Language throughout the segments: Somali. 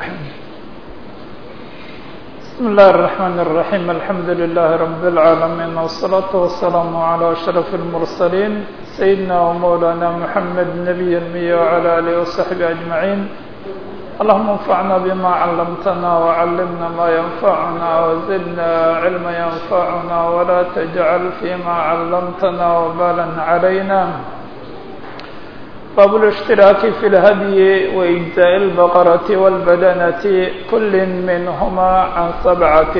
بسم الله الرحمن الرحيم الحمد لله رب العالمين والصلاة والسلام على أشرف المرسلين سيدنا ومولانا محمد نبي المية وعلى آله وصحبه أجمعين اللهم انفعنا بما علمتنا وعلمنا ما ينفعنا وزدنا علما ينفعنا ولا تجعل فيما علمتنا وبالا علينا باب الاشتراك في الهدي وإجزاء البقرة والبدنة كل منهما عن سبعة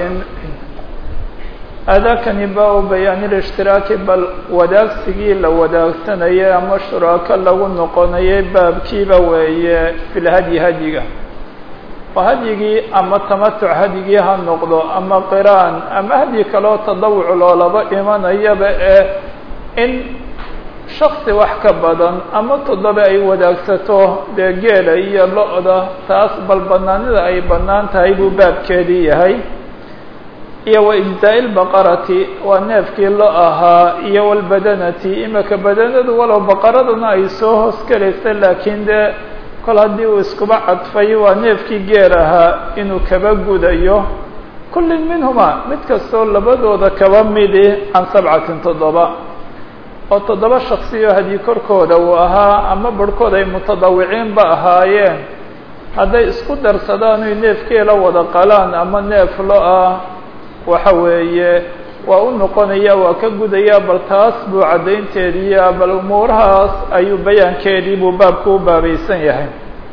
أذاكني باب بيان الاشتراك بل وداك سجيل وداكتنية أما شراكا لو نقنية باب كيبا وهي في الهدي هديك وهديك أما تمتع هديك هالنقضة أما قران أما هديك لو تضوع لولبا إيمان يبقى إن shaksi wax ka badan ama toddoba ay wadaagsato dee geela iyo lo-da taas bal banaanida ay bannaan tahay buu baabkeedii yahay iyo wa ijzaa'i lbaqarati waa neefkii lo ahaa iyo walbadanati imika badanadu walow baqaraduna ay soo hoos gelaysa laakiin dee kol haddii uu iskuba cadfay waa neefkii geel ahaa inuu kaba gudayo kullin minhuma mid kastoo labadooda kaba midi can sabcatin toddoba oo toddoba shaksiyo haddii korkooda uu ahaa ama barhkood ay mutadawiciinba ahaayeen hadday isku darsadaan oy neefkeela wada qalaan ama neef lo-ah waxa weeye waa u noqonaya waa ka gudaya bal taas buu caddaynteediiya bal umuurahaas ayuu bayaankeedii buu baabku u baabaysan yahay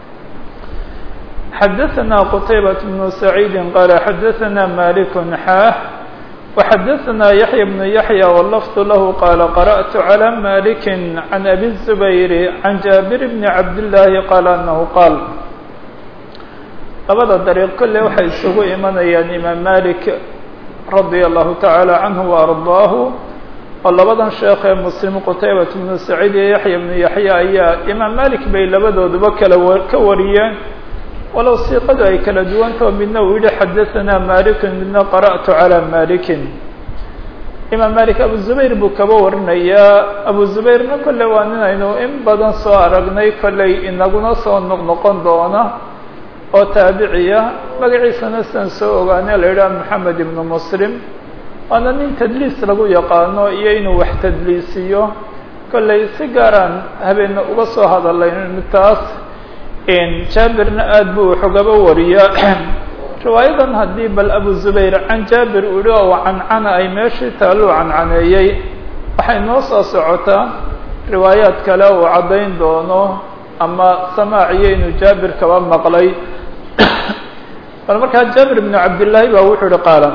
xadaثna qtaybaة بن سacيidi qaala xadaثna malik xaax وxdثna يحyى بن يحyى واللفظ lh qال قرأت على مالك عن أbي الزبير عن جابر بن عبد اللahi qال أنه qاal labada dريق kolle waxay isugu imanayaan imaam malik radي الlahu taعالى عanه وأرضاه oo labadan sheekh ee mslim qتaybaة بن سacيid iyo yaحyى بن yaحyى ayaa imaam malik bay labadooduba kala ka wariyeen walow siiqadu ay kala duwantao midna uu yihi xadaثana malikun midna qara'tu calى malikin imaam malik abu zubayr buu kaba warinayaa abu zubayrna kolle waa nin aynu in badan soo aragnay kolley inaguna soo noqnoqon doona oo taabiciya magaciisana sidan soo ogaane la yidhaha moxamed ibnu muslim waana nin tadliis lagu yaqaano iyo inuu wax tadliisiyo kolley si gaaraan habeena uga soo hadalayn taas jaabirna aada buu xogaba wariyaa riwaayadan haddii bal abu zubayr can jaabir uu yihi oo cancana ay meeshii taaluu cancaneeyey waxay noo soo socotaa riwaayaad kale uu caddayn doono ama samaaciyo inuu jaabir kaba maqlay bal markaa jaabir bnu cabdillaahi baa wuxuu yihi qaala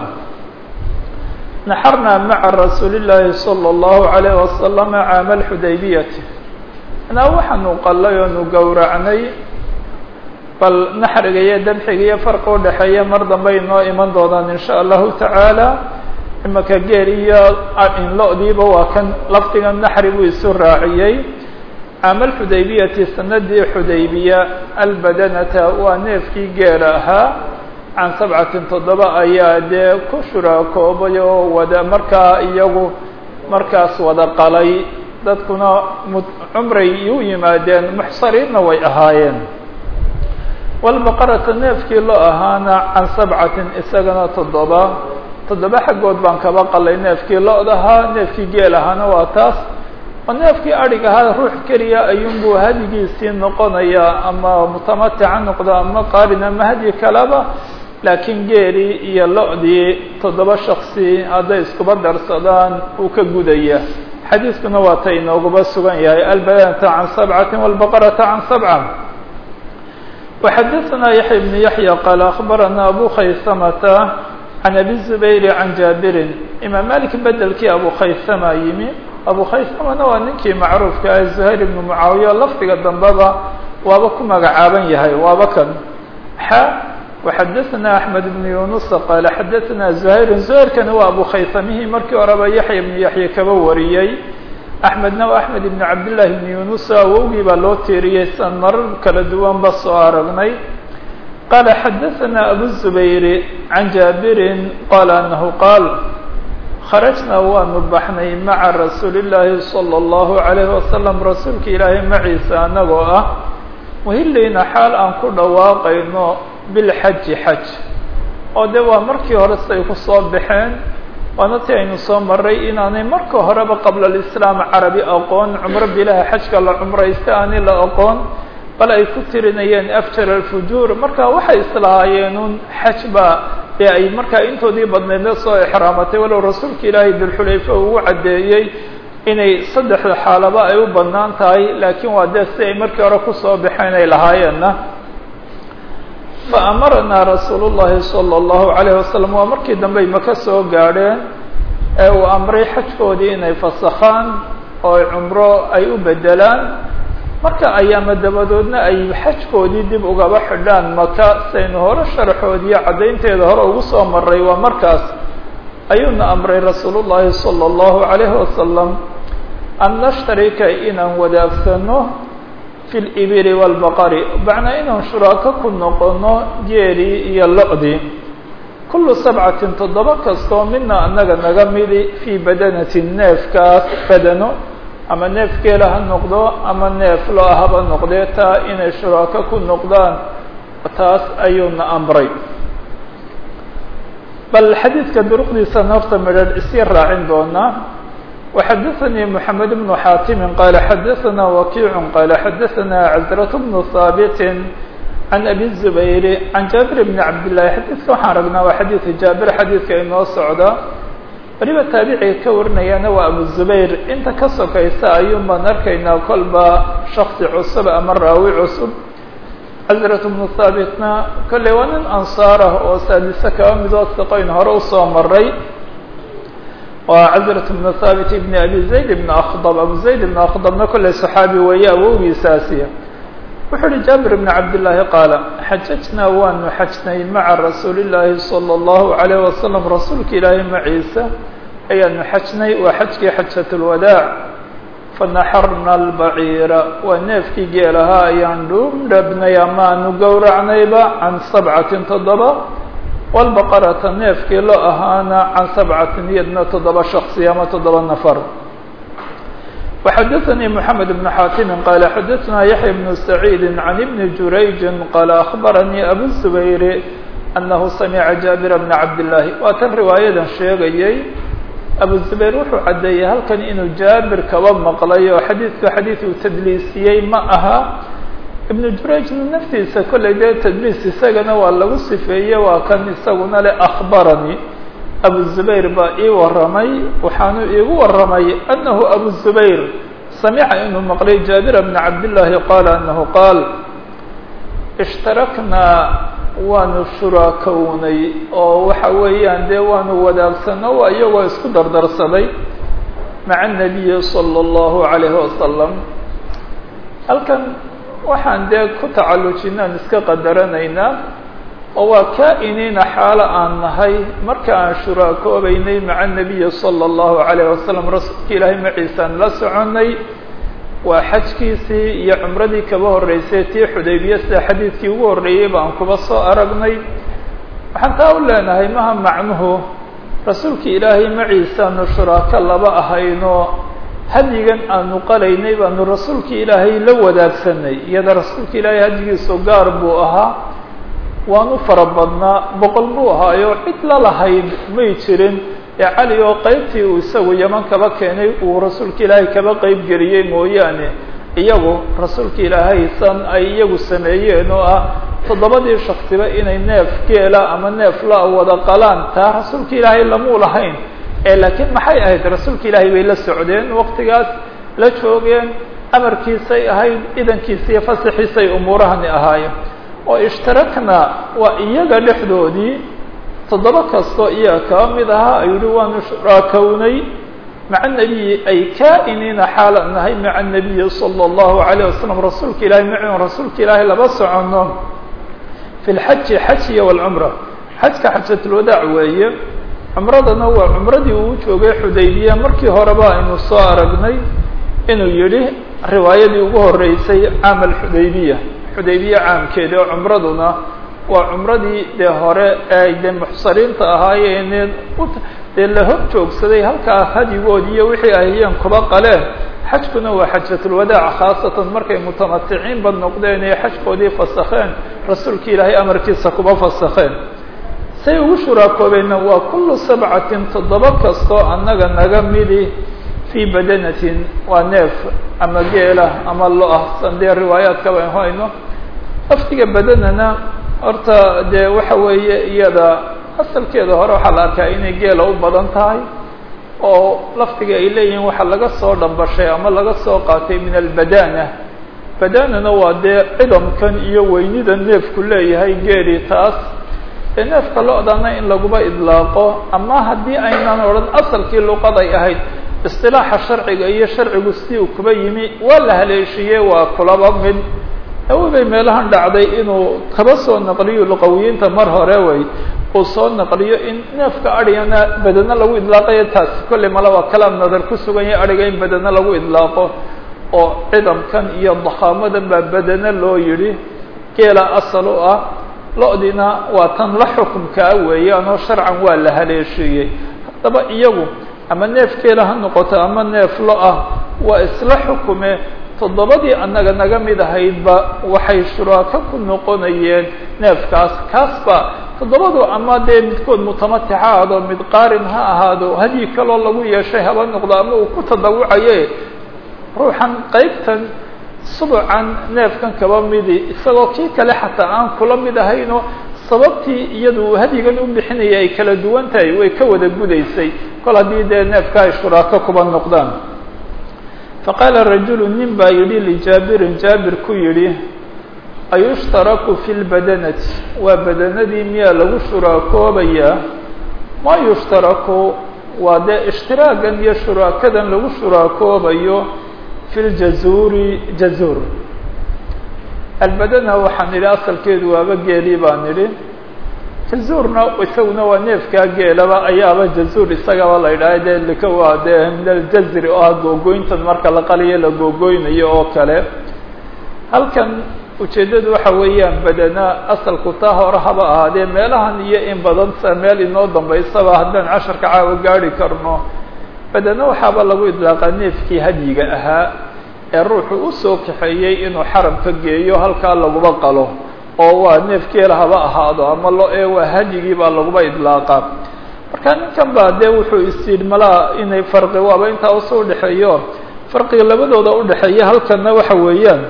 naxarnaa maca rasuuli llaahi salى اllahu alayh wasalama caama alxudaybiyati anaa waxaanu qallay oonu gowracnay bal naxriga iyo dabxiga iyo farqa udhexeeya mar dambe inoo iman doonaan in sha allahu tacaala imaka geel iyo inlo-diiba waa kan lafdiga naxri buu isu raaciyey caama alxudaybiyati sanadii xudaybiya albadanata waa neefkii geela ahaa can sabcatin toddoba ayaa dee ku shuraakoobay oo wada markaa iyagu markaas wada qalay dadkuna cumray u yimaadeen muxsariinna way ahaayeen walbaqarata neefkii loo ahaana can sabcatin isagana toddoba toddoba xaggood baan kaba qalay neefkii lo-dahaa neefkii geel ahaana waa taas oo neefkii adhig ahaa ruux keliya ayuunbuu hadigiisii noqonayaa ama mutamatica noqdo ama qaarin ama hadyi kaleba laakiin geelii iyo lo-dii toddoba shaksi hadday iskuba darsadaan uu ka gudaya xadiiskuna waa ta inooguba sugan yahay albadanata can sabcati walbaqarata can sabca وxadaثna yaحya بن yaحyى qaal aخbarana abu khaysamata can abi zubayr can jaabirin imaam malik bedelkii abu khaysama yimi abu khaysamana waa ninkii macruufka ah zuhayr ibnu mucaawiya lafdiga dambeba waaba ku magacaaban yahay waaba kan xa وxadaثna أحmed بن yunuس qaal xadaثna زuhayr زuhayrkana waa abu khaysamihii markii horeba yaحya بن yaحya kaba wariyey axmedna waa axmed ibn cabdillaahi ibn yunus awowgii baa loo tiiriyey san marar kala duwan ba soo aragnay qaala xadaثana abu zubayr can jaabirin qaala anahu qaal kharajnaa waanu baxnay maca rasuuli llaahi salى اllahu عalayh wasalam rasuulka ilaahay maciisa anagoo ah muhillayna xaal aan ku dhawaaqayno bilxaji xaj oo de waa markii hore siday ku soo baxeen waana ti aynu soo maray inaanay marka horeba qabla alislaam carabi aqoon cumro bilaha xajka la cumraysta aanay la aqoon bal ay ku tirinayeen afjar alfujuur marka waxay islahaayeen un xaj baa dee ay markaa intoodii badnaydna soo exraamatay walow rasuulka ilaahay dulxulayfa ugu caddeeyey inay saddexda xaalaba ay u bannaan tahay laakiin waa dee si ay markii hore kusoo baxeen ay lahaayeenna fa amaranaa rasuulu llahi sala allahu calayh wasalam waa markii dambey maka soo gaadheen ee uu amray xajkoodii inay fasakhaan oo ay cumro ay u bedelaan marka ayaama dabadoodna ay xajkoodii dib ugaba xidhaan maka saynu hore sharaxoodiiyo caddaynteeda hore ugu soo maray waa markaas ayuuna amray rasuulu llahi sala allahu calayhi wasalam an nashtarika inaan wadaagsano fi libili waalbaqari macnaa inaan shuraako ku noqono geelii iyo lo-dii kullu sabcatin toddoba kastoo mina annaga naga midi fii badanatin neefkaas badano ama neef geela ha noqdo ama neef lo haba noqdee taa inay shuraako ku noqdaan taas ayuuna amray bal xadiidka duruqdiisa noorta midhan isii raacin doonaa وxadثnي محamed بن xاtimi qال xadثna وkiع qال xadثna cزرة بن ثابت عن أbي الزbayr عan jaaبir بن cabd للahi xadiidka waxaan ragnaa waa xadiidka jaabir xadiidka inoo socda weliba taabiciga ka warinayaana waa abu zubayr inta ka sokaysa ayuun baan arkaynaa kolba shaksi cusub ama raawi cusub cزرة بن ثابitna kolley waa nin ansaar ah oo saadise kaba midoo siqoyn hore usoo maray waa cزرة بن ثابت بن أbي زayd بن أkdب abu زayd بن أkdبna kolley صxaabi weeye awowgiisaasiya wuxuu uhi jaabir بن cabd للahi qaala xajajnaa waanu xajnay maca rasuuli الlaahi صلى الlaهu عalيه wasaلم rasuulka ilaahay maciisa ayaanu xajnay waa xajkii xajaة الwadاع fanaxarna الbaciira waa neefkii geelahaa ayaan dhuundhabnay ama aanu gowracnayba can sabcatin toddoba wاlbaqarata neefkii lo ahaana can sabcatin iyadna toddoba shaksi ama toddoba nafar وxadثnي محamed بن xاtimi qال xadثna yaحya بن سacيid عan بn jurayج qال أخbarnii abu الزbayr أnahu samca jaaبir بn cabd الlahi waa kan riwaayadan sheegayay abu zubayr wuxuu caddeeyey halkan inuu jaabir kaba maqlay oo xadiidku xadiid uu tadliisiyey ma aha ibnu jurayjna naftiisa kollay dee tadliis isagana waa lagu sifeeye waa kan isaguna le akhbaranii abu zubayr baa ii warramay waxaanu iigu warramay annahu abu zubayr samica inuu maqlay jaabira bna cabdillaahi qaala annahu qaal ishtaraknaa waanu shuraakownay oo waxa weeyaan dee waanu wadaagsano waa iyagoo isku dardarsaday maca الnabiyi salى اllahu عalayhi wasalam halkan waxaan dee ku tacallujinaan iska qadaranaynaa oo waa kaa-iniina xaalo aan nahay marka aan shuraakoobeynay maca الnabiyi salى اllahu عalayh wasalam rasuulka ilaahay maciisaan la soconay waa xajkiisii iyo cumradii kaba horreysay tii xudaybiya sida xadiidkii ugu horreeyey baan kuba soo aragnay waxaan taa u leenahay maha macnuhu rasuulka ilaahay maciisaanu shuraako laba ahayno hadyigan aanu qalaynay baanu rasuulka ilaahay la wadaagsanay iyada rasuulka ilaahay hadyigiisu gaar buu ahaa waanu fara badnaa boqol buu ahaayo cid la lahayd may jirin ee cali oo qeybtii uu isagu yaman kaba keenay uu rasuulka ilaahay kaba qeyb geliyey mooyaane iyagu rasuulka ilaahay san ay iyagu sameeyeen oo ah toddobadii shaksiba inay neef geela ama neef la wada qalaan taa rasuulka ilaahay lamuu lahayn ee laakiin maxay ahayd rasuulka ilaahay bay la socdeen waqtigaas la joogeen amarkiisay ahayd idankiisa iyo fasaxiisay umuurahani ahaayeen oo ishtarakna waa iyaga dhexdoodii toddoba kastoo iyaga kaba mid ahaa ayuu yihi waanu shuraakownay maca nabiyi ay kaa-iniina xaalan nahay maca nabiyi salى اllahu عalayه wasalam rasuulka ilahay maciun rasuulka ilaahay laba socono fi lxaji xajiya wاlcumra xajka xajatulwadaac weeye cumradana waa cumradii uu joogay xudaybiya markii horeba aynu soo aragnay inuu yihi riwaayadii ugu horeysay caam alxudaybiya xudaybiya caamkeedi oo cumraduna waa cumradii dee hore ee ay dee muxsariinta ahaayeen dee la hor joogsaday halkaa hadigood iyo wixii ahayeen kuba qaleen xajkuna waa xajatulwadaac khaasatan markay mutamaticiinba noqdeen ee xajkoodii fasakheen rasuulka ilaahay amarkiisa kuba fasakheen say ugu shuraakoobeena waa kullu sabcatin toddoba kastoo annaga naga midi fii badanatin waa neef ama geela ama lo-ah san dee riwaayaadka bayn hayno laftiga badanana horta dee waxa weeye iyada asalkeeda hore waxaa la arkaa inay geela u badan tahay oo laftiga ay leeyihiin waxaa laga soo dhambashay ama laga soo qaatay min albadana badanana waa dee cidamkan iyo weynida neefku leeyahay geeli taas ee neefka lo-dana in laguba idlaaqo ama haddii aynan odhan asalkii luqaday ahayd isilaaxa sharciga iyo sharcigu si uu kuba yimi waa la haleeshiiyey waa kulaba mid awobay meelahan dhacday inuu kaba soo naqliyo luqawiyiinta mar hore way uu soo naqliyo in neefka adhigana badano lagu idlaaqayo taasi kolley mala waa kalaam nadar ku sugan yahay adhiga in badano lagu idlaaqo oo cidamkan iyo dakhaamadan baa badano loo yidhi geela asal u ah lo-dina waa tan la xukumkaa weeyaan oo sharcan waa la haleeshiiyey haddaba iyagu ama neef geela ha noqoto ama neef lo ah waa isla xukume toddobadii annaga naga mid ahaydba waxay shuraako ku noqonayeen neefkaas kaasba toddobadu ama dee midkood mutamatic ha ahaado mid qaarin ha ahaado hadii kaloo lagu yeeshay haba noqdo ama uu ku tadawucaye ruuxan qaybtan subucan neefkan kaba midi isagoo kii kale xataa aan kula mid ahayno sababtii iyadu hadigan u bixinaya ay kala duwan tahay way ka wada gudaysay kol haddii dee neefka ay shuraako kuba noqdaan faqaala rajulu nin baa yidhi lijaabirin jaabir ku yidhi ayushtaraku fi lbadanati waa badanadii miyaa lagu shuraakoobayaa ma yushtaraku waa dee ishtiraagan iyo shuraakadan lagu shuraakoobayo fi ljazuuri jazuur albadana waxaan idhi asalkeedu waaba geelii baan idhi jazuurna isaguna waa neefkaa geelaba ayaaba jazuur isagaba la yidhaha dee lika waa dee min aljazri oo ah googoyntan marka la qaliyo la googoynayo oo kale halkan ujeeddadu waxa weeyaan badana asalku taa hore haba ahaadee meelahan iyo in badan sa meel inoo dambaysaba haddaan casharka caawa gaari karno badana waxaaba lagu idlaaqaa neefkii hadyiga ahaa ee ruuxu usoo kaxeeyey inuu xaramka geeyo halkaa laguba qalo oo waa neefkeela haba ahaado ama lo ee waa hadyigii baa laguba idlaaqaa marka ninkan baa dee wuxuu isyidhi malaa inay farqi waaba intaa usoo udhexeeyo farqiga labadooda udhexeeya halkanna waxa weeyaan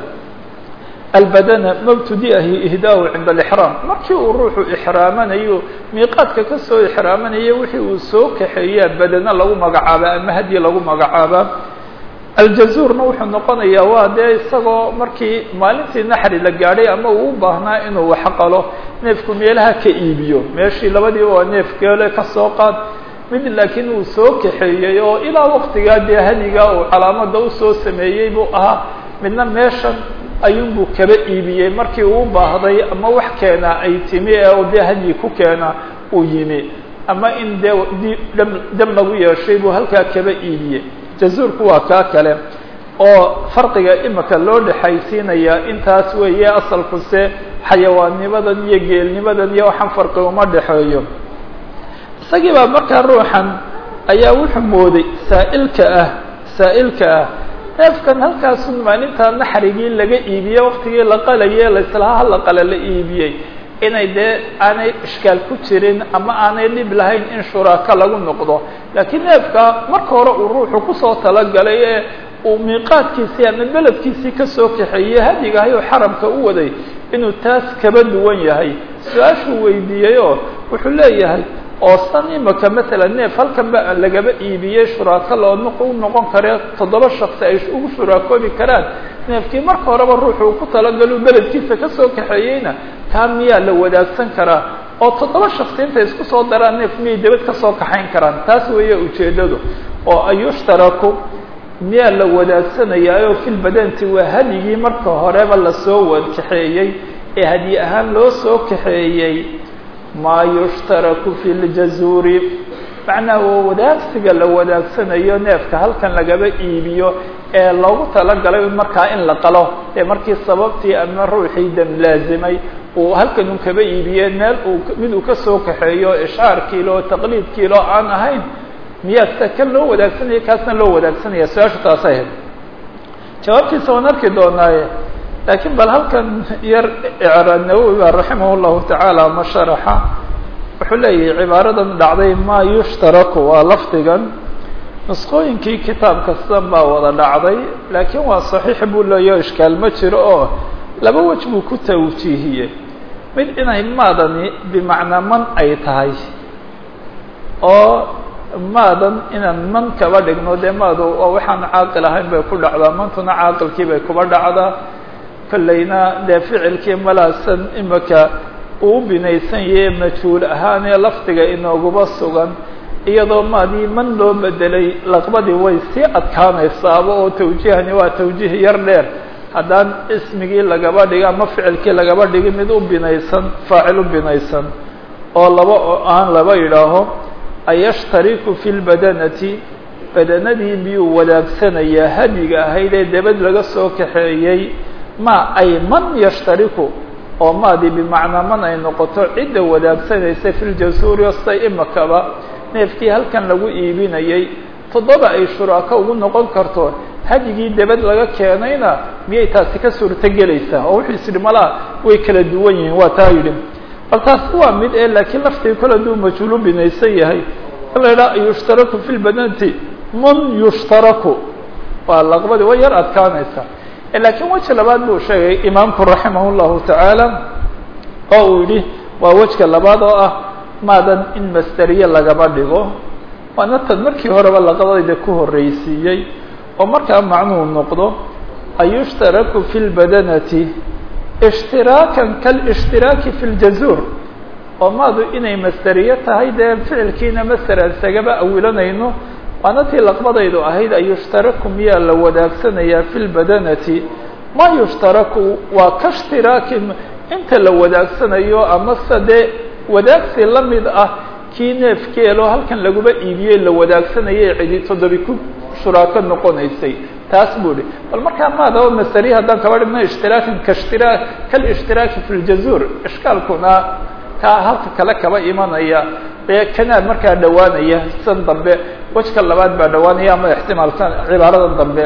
albadana mabtudiahi ihdaahu cinda alixraam markii uu ruuxu ixraamanayo miiqaadka kasoo ixraamanayo wixii uu soo kaxeeyaa badana lagu magacaabaa ama hadyi lagu magacaabaa aljazuurna wuxuu noqonayaa waa dee isagoo markii maalintii naxri la gaadhay ama uu u baahnaa inuu wax qalo neefku meelaha ka iibiyo meeshii labadiiba waa neef geele kasoo qaad mid laakiin uu soo kaxeeyey oo ilaa waktigaa dee hadigaa uu calaamada usoo sameeyey buu ahaa midna meeshan ayuunbuu kaba iibiyey markii uu baahday ama wax keenaa ay timi ee dee hadyi ku keena uu yimi ama in dee d dam lagu yeeshay buu halkaa kaba iibiyey jazuurku waa kaa kale oo farqiga imika loo dhexaysiinayaa intaas weeye asalkuse xayawaannimadan iyo geelnimadan iyo waxaan farqi uma dhexeeyo isagii baa markaa ruuxan ayaa wuxuu mooday saa'ilka ah saa'ilka ah neefkan halkaasun maalintaa naxrigii laga iibiyey waktigii la qalaye laislaha la qale la iibiyey inay dee aanay ishkaal ku jirin ama aanay dhib lahayn in shuraaka lagu noqdo laakiin neefka marka hore uu ruuxu kusoo talagalay ee uu miiqaadkiisii ama beledkiisii kasoo kaxeeyey hadigahay oo xaramka u waday inuu taas kaba duwan yahay su-aashuu weydiiyeyoo wuxuu leeyahay oo san imika masalan neef halkan ba lagaba iibiyey shuraako loo u noqon kare toddoba shaksi ay ugu shuraakoobi karaan neefkii marka horeba ruuxu uu ku talagalo beledkiisa kasoo kaxeeyeyna kaa miyaa la wadaagsan karaa oo toddoba shaksi intay isku soo daraan neef miyay dabad kasoo kaxayn karaan taas weeye ujeeddadu oo ayushtaraku miyaa la wadaagsanayaayo filbadanti waa hadyigii marka horeba lasoo wad kaxeeyey ee hadyi ahaan loo soo kaxeeyey maa yushtaraku fi ljazuuri macnaha waa wadaagsiga la wadaagsanayo neefka halkan lagaba iibiyo ee loogu talagalay markaa in la qalo ee markii sababtii ama ruuxii dam laazimay uu halkan un kaba iibiye meel uu mid uu kasoo kaxeeyo ishaarkiilo taqliidkiilo aan ahayn miyaa sida kan loo wadaagsanaya kaasna loo wadaagsanaya su-aashu taasay ahayd jawaabtiisa waan arki doonaaye laakiin bal halkan yar icra nawowi ba raximah llahu tacaala ma sharaxa wuxuu leeyahay cibaaradan dhacday maa yushtaraku waa lafdigan nusqooyinkii kitaab kastan baa wada dhacday laakiin waa saxiix buu leeyaho ishkaal ma jiro oo laba wej buu ku tawjiihiyey mid inay maadani bimacnaa man ay tahay oo maadan inaan man kaba dhigno dee maadu waa waxaan caaqil ahayn bay ku dhacdaa mantuna caaqilkii bay kuba dhacdaa kollayna dee ficilkii malaasan imika uu u binaysan yahe majhuul ahaanee lafdiga inooguba sugan iyadoo maadii man loo bedelay laqbadii way sii adkaanaysaaba oo tawjiihani waa tawjiih yar dheer haddaan ismigii lagaba dhigi ama ficilkii lagaba dhigi mid u binaysan faacil u binaysan oo laba aan laba yidhaaho ayashtariku fi lbadanati badanadii miyuu wadaagsanayaa hadyiga ahayd ee debad laga soo kaxeeyey ma ay man yashtariku oo maadii bimacnaa man ay noqoto cidda wadaagsanaysa fi ljasuuri ostay imakaba neefkii halkan lagu iibinayay toddoba ay shuraako ugu noqon karto hadyigii debad laga keenayna miyay taasi ka suurto gelaysaa oo wuxuu isidhi malaa way kala duwan yihiin waa taa yidhi bal taasi waa mid e laakiin laftii kole hadduu majhuulu binaysan yahay in la idhaha yushtaraku fi lbadanti man yushtaraku waa laqbadii way yar adkaanaysaa laakiin weji labaad buu sheegay imaamku raximah llahu tacaala oo uu yidhi waa wejka labaad oo ah maadan in masderiye lagaba dhigo waana tan markii horeba laqadayda ku horreysiiyey oo markaa macnuhu noqdo ayushtaraku fi lbadanati ishtiraakan kalishhtiraaki fi ljazuur oo maadu inay masderiye tahay dee ficilkiina masderan isagaba awilanayno waana tii laqbadaydu ahayd ayushtaraku miyaa la wadaagsanaya fi lbadanati ma yushtaraku waa ka shtiraakin inta la wadaagsanayo amase dee wadaagsi la mid ah kii neefkeelo halkan laguba iibiyey la wadaagsanayay cidi toddobi ku shuraako noqonaysay taas buu hi bal markaa maadaba masariya haddaan kaba dhigno ishtiraakin kaishtiraa kalishhtiraaki fi ljazuur ishkaalkuna kaa halka kale kaba imanaya ee kanaa markaa dhowaanaya san dambe wejka labaad baa dhowaanaya ama ixtimaalkan cibaaradan dambe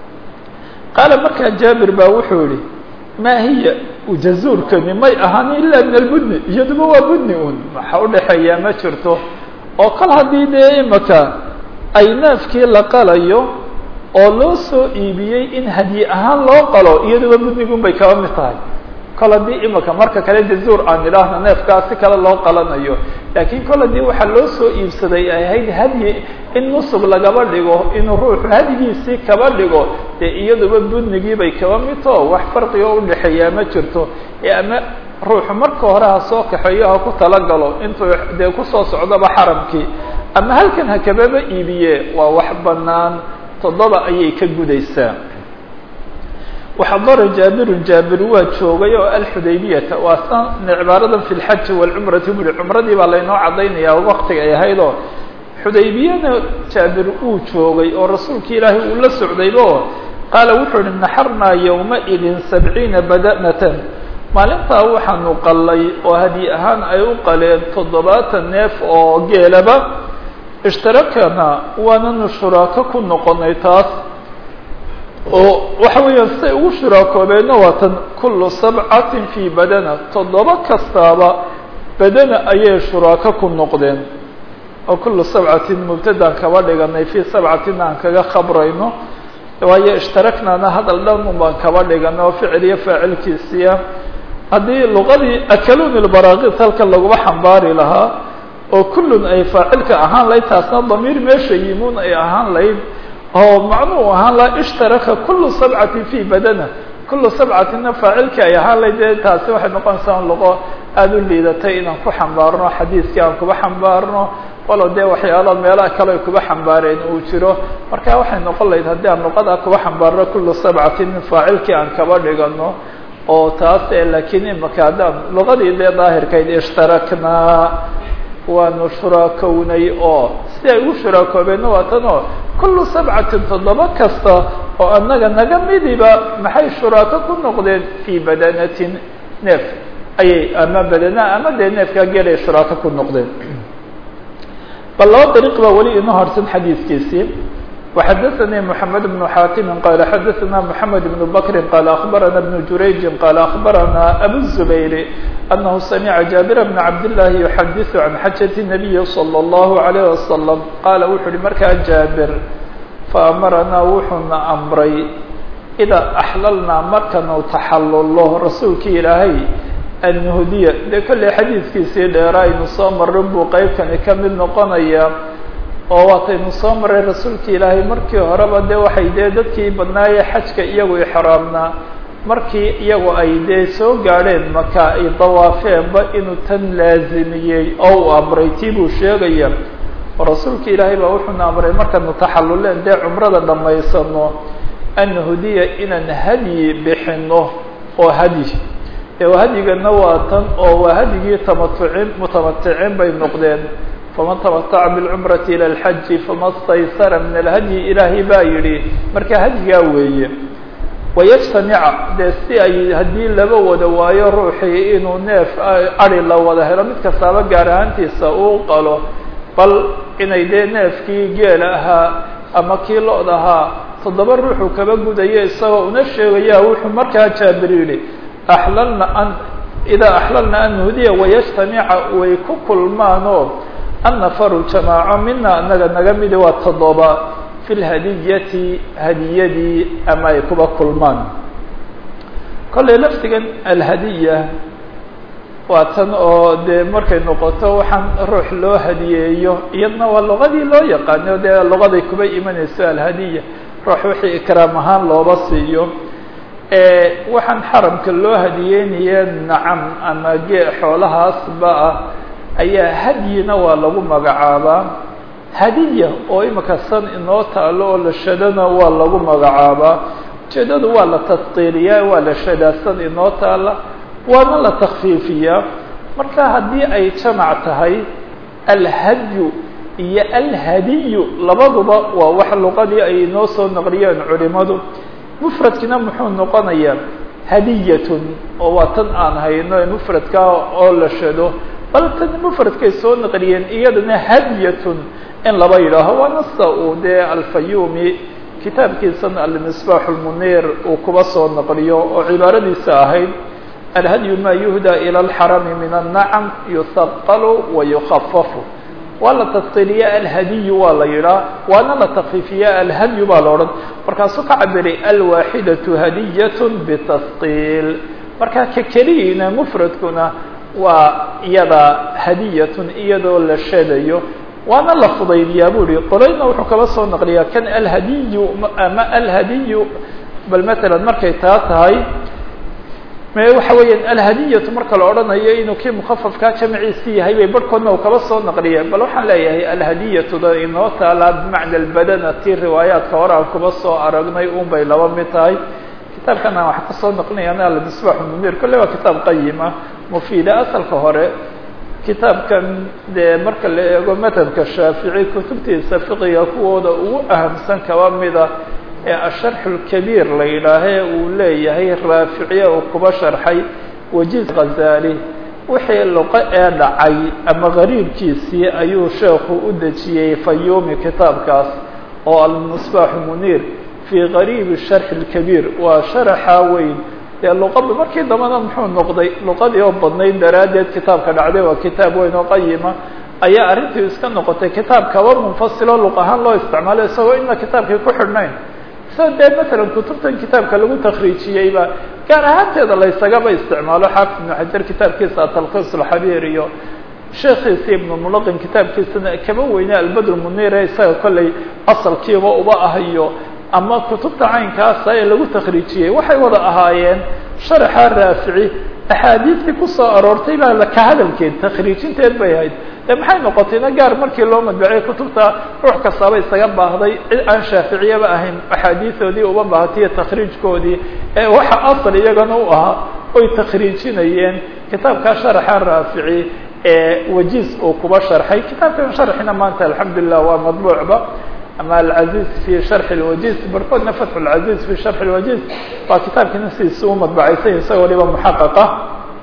qaala markaa jaabir baa wuxuu yihi maa hiya jazuurkani may ahaan ila min albudni iyaduba waa budni un waxa udhaxeeyaa ma jirto oo kol haddii dee imaka ay neefkii la qalayo oo loo soo iibiyey in hadyi ahaan loo qalo iyaduba budnigun bay kaba mid tahay kol haddii imaka marka kale jazuur aan idhaahno neefkaas si kale loo qalanayo laakiin kol haddii waxaa loo soo iibsaday ay ahayd hadyi in nusug lagaba dhigo inuu ruuxu hadyigiisii kaba dhigo dee iyaduba budnigii bay kaba midtoo wax farqigo udhaxeeyaa ma jirto ee ama ruuxu marka hore ha soo kaxeeyo ha ku talagalo intuu dee kusoo socdoba xaramkii ama halkan ha kababa iibiye waa wax banaan toddoba ayay ka gudaysaa waxadara jaabirun jaabir waa joogay oo alxudaybiyata waa san cibaaradan fi lxaji walcumrati buri cumradii baa laynoo caddaynaya waktiga ay ahayd oo xudaybiyana jaabir uu joogay oo rasuulki ilaahay uu la socdayba oo qaala wuxuu ihi naxarnaa yowmaidin sabciina badanatan maalintaa waxaanu qallay oo hadyi ahaan ay u qaleen toddobaatan neef oo geelaba ishtarakana waananu shuraako ku noqonay taas oo waxa weeyaan siday ugu shuraakoobeedna waa tan kullu sabcatin fii badana toddoba kastaaba badana ayay shuraako ku noqdeen oo kullu sabcatin mubtadaan kaba dhiganay fii sabcatin aan kaga khabrayno waayo ishtaraknana hadal dhan un baan kaba dhiganay oo ficil iyo faacilkiisiya haddii luqadii akaluni lbaraakid halkan laguma xambaari lahaa oo kullun ay faacilka ahaan lahayd taasna damiir meesha yimuun ay ahaan lahayd oo macnuu ahaan laha ishtaraka kulu sabcati fi badana kulu sabcatina faacilkii ay ahaan lahayd dee taasi waxay noqonaysaa luqo aada u liidatay inaan ku xambaarno xadiiskii aan kuba xambaarno walow dee waxyaalo meelaha kale ay kuba xambaareen uu jiro marka waxay noqon lahayd haddii aan luqada kuba xambaarno kulu sabcatin faacilkii aan kaba dhigano oo taas laakiin imaka haddaan luqadii dee daahirkayd ishtaraknaa waanu shuraakownay oo si ay ugu shuraakoobeena waa tan oo kullu sabcatin toddoba kasta oo annaga naga midiba maxay shuraako ku noqdeen fii badanatin neef ayay ama badanaa ama dee neefkaa geelay shuraako ku noqdeen bal laba dariiq baa weli inoo harsan xadiiskiisii وxdثnي محمد بن حاtم qال xdثna محمد بن بكر qال أخبرنا بن جurayج qال أخبرنا أبو الزبير أنه سمع جابر بن عبد الله يحdث عن xجة النبي صلى الله عليه وسلم qال wuxu uhi markaa jابر فأمرnaa wuxuuna أمray إdا أحللnaa markanu تaxallo rasuulki ilaahay النهdiya dee kolley xadiiskiisii dheera aynu soo marin buu qeybkani ka mid noqonaya oo waataynu soo maray rasuulka ilaahay markii horeba dee waxay dee dadkii badnaaye xajka iyagu ixraamnaa markii iyagu ay dee soo gaadheen maka ay dawaafeenba inuu tan laazimiyey oo uu amray tii buu sheegaya oo rasuulka ilaahay baa wuxuuna amray markaanu taxalluleen dee cumrada dhammaysano an hudiya inaan hadyi bixino oo hadyi ee hadyigana waa tan oo waa hadyigii tamatucin mutamaticiin bay noqdeen faman tamataca bilcumrati ila alxaji fama staysara min alhadyi ilaahay baa yidhi marka hadyigaa weeye wayajtamica dee si ay haddii laba wada waayo ruuxii inuu neef adi la wada helo mid kastaaba gaar ahaantiisa uu qalo bal inay dee neefkii geel ahaa ama kii lo-d ahaa toddoba ruuxuu kaba gudayo isagoo una sheegaya wuxuu markaa jaabir yidhi axlalna an idaa axlalna an nuhdiya wayajtamica way ku kulmaanoo annafaru jamaaco mina anaga naga midi waa toddoba fi lhadiyati hadiyadii ama ay kuba kulmaan kollay laftigan alhadiya waa tan oo dee markay noqoto waxaan ruux loo hadiyeeyo iyadna waa luqadii loo yaqaano dee luqaday kuba imanayso alhadiya ruux wixii ikraam ahaan looba siiyo waxaan xaramka loo hadiyeynaya nacam ama gee xoolahaasba ah ayaa hadyina waa lagu magacaabaa hadiya oo imika san inoo taalo oo la shadana waa lagu magacaabaa ujeedadu waa la tasqiiriyaa waa la shadaa san inoo taala waana la takfiifiyaa marka haddii ay jamac tahay alhadyu iyo alhadiyu labaduba waa wax luqadii ay inoo soo naqliyeen culimadu mufradkina muxuu noqonayaa hadiyatun oo waa tan aan hayno mufradka oo la shado bal tan mufradkay soo naqliyeen iyadana hadyatun in laba yidhaaho waa nasta uu dee alfayumi kitaabkiisan almisbaax lmunir uu kuba soo naqliyo oo cibaaradiisa ahayd alhadyu ma yuhda ilى اlxarami min الnacam yusaqalu wayukafafu waa la tasqiliya alhadiyu waa la yidhaa waana la takfiifiya alhadyu baa la odhan markaasuu ka cabiray alwaaxidaةu hadiyat btasqiil marka ka keliyiina mfradkuna waa iyada hadiyatun iyadoo la shadayo waana la fudaydiyaa bu ihi qolayna wuxuu kaba soo naqliyaa kan alhadiyu ama alhadiyu bal matalan markay taa tahay waxa weeyaan alhadiyatu marka la odhanayo inuu kii mukafafkaa jamciisi yahay bay barhkoodna uu kaba soo naqliyeen bal waxaan leeyahay alhadiyatuda inoo taalaa bimacna albadana tii riwaayaadka hore aan kuba soo aragnay un bay laba mid tahay kitaabkan aan wax kasoo naqlinayana almisbax munir kolle waa kitaab qayima mufiida asalka hore kitaabkan dee marka la eego madhabka shaafici kutubtiisa fiqiga kuwooda ugu ahamsan kaba mida ee asharxu lkabiir la yidhaahee uu leeyahay raaficiye uu kuba sharxay wajiz khazali wixii luqo ee dhacay ama gariibkiisii ayuu sheekhu u dejiyey fayumi kitaabkaas oo almisbaaxu muniir fii gariibi sharxi lkabiir waa sharaxa weyn dee luqada markii dambana muxuu noqday luqadii oo badnayd daraaddeed kitaabka dhacday waa kitaab weyn oo qayima ayaa arrintii iska noqotay kitaab kaba munfasiloo luq ahaan loo isticmaalo isagoo ina kitaabkii ku xidhnayn sida dee matalan kutubtan kitaabka lagu takriijiyeyba gaar ahaanteeda laysagaba isticmaalo xaafid ibnu xajar kitaabkiisa atalkis alxabiir iyo sheekhiisi ibnu mulaqin kitaabkiisana kaba weyne albadr munire isaga kollay asalkiiba uba ah iyo ama kutubta caynkaasa ee lagu takriijiyey waxay wada ahaayeen sharaxa raafici axaadiistii kusoo aroortay baa ka hadalkeed takriijinteed bay ahayd ee maxay noqotayna gaar markii loo madbaciyay kutubta ruux kastaaba isaga baahday cid aan shaaficiyaba ahayn axaadiisoodii uba baahatiyo takriijkoodii ee waxa asal iyagana u ahaa oy takriijinayeen kitaabkaa sharaxa raafici ee wajiz uu kuba sharxay kitaabkan sharxina maanta alxamdulilah waa madbuucba ama alcaziz fi sharxi lwajiz barkoodna fatxu lcaziz fi sharxi lwajiz waa kitaabkiina sidiisa u madbacaysan isagoo waliba muxaqaqa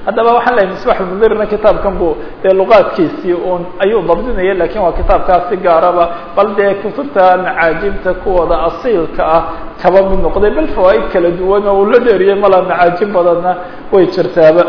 haddaba waxaan lehay misbax lmudirna kitaabkan bu dee luqaadkiisii un ayuu dabdinaya lakin waa kitaabkaas si gaaraba bal dee kutubta macaajimta kuwooda asiilka ah kaba mid noqday bal fawaaid kala duwan oo uu la dheeriyay malaa macaajim badanna way jirtaaba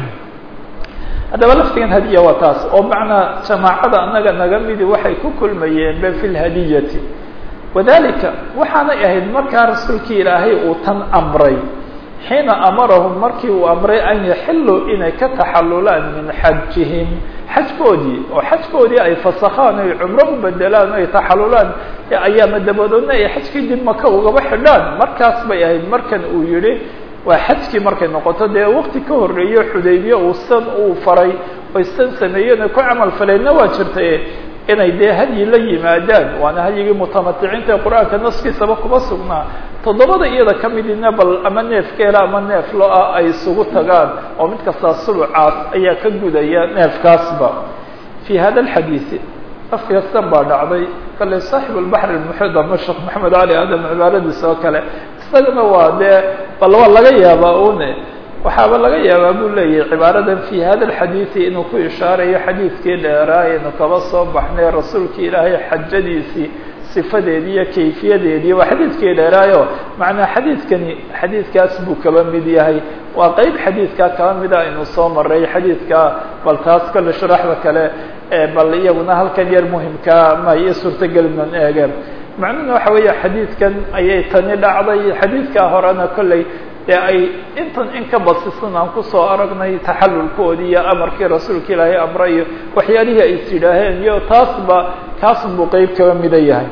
haddaba laftigan hadiya waa taas oo macnaa jamaacada annaga naga midi waxay ku kulmayeen ba fi lhadiyati wadalika waxaanay ahayd markaa rasuulkii ilaahay uu tan amray xiina amarahum markii uu amray an yaxiluu inay ka taxalulaan min xajihim xajkoodii oo xajkoodii ay fasakhaan ay cumro u bedelaan o ay taxalulaan ayaama dabadoodna ay xajkii dib maka ugaba xidhaan markaas bay ahayd markan uu yihi waa xajkii markay noqoto dee wakti ka horeeyo xudaybiye uu san uu faray oy san sameeyeen ku camal faleenna waa jirtay inay dee hadyi la yimaadaan waana hadyigii mutamaticiinta ee qur-aanka naskiisaba kuma sugnaa toddobada iyada ka midina bal ama neef geela ama neef lo-a ay isugu tagaan oo mid kastaa sulucaas ayaa ka gudaya neefkaasba fi hada alxadiisi afkastan baa dhacday kale saaxibu lbaxr lmuxid ama sheekh maxamed cali aadam cibaaradiisa oo kale isagana waa dee bal waa laga yaabaa une waxaaba laga yaabaa buu leeyahay cibaaradan fi hada alxadiidi inuu ku ishaarayo xadiidkii dheeraa inu kaba soo baxnay rasuulkii ilaahay xajadiisii sifadeedii iyo kayfiyadeedii waa xadiidkii dheeraayo macnaa xadiidkani xadiidkaas buu kaba mid yahay waa qeyb xadiidkaa kaba mida aynu soo maray xadiidkaa bal taas kale sharaxda kale bal iyaguna halkan yar muhimkaa ma iyo suurtagelinan eegeen macnuhuna waxa weeye xadiidkan ayay tani dhacday xadiidkaa horena kolley dee ay intan in ka basisan aan kusoo aragnay taxalulkoodii iyo amarkii rasuulka ilaahay amre iyo waxyaalihii ay is yidhaaheen iyo taasba kaasun buu qeyb kaba mida yahay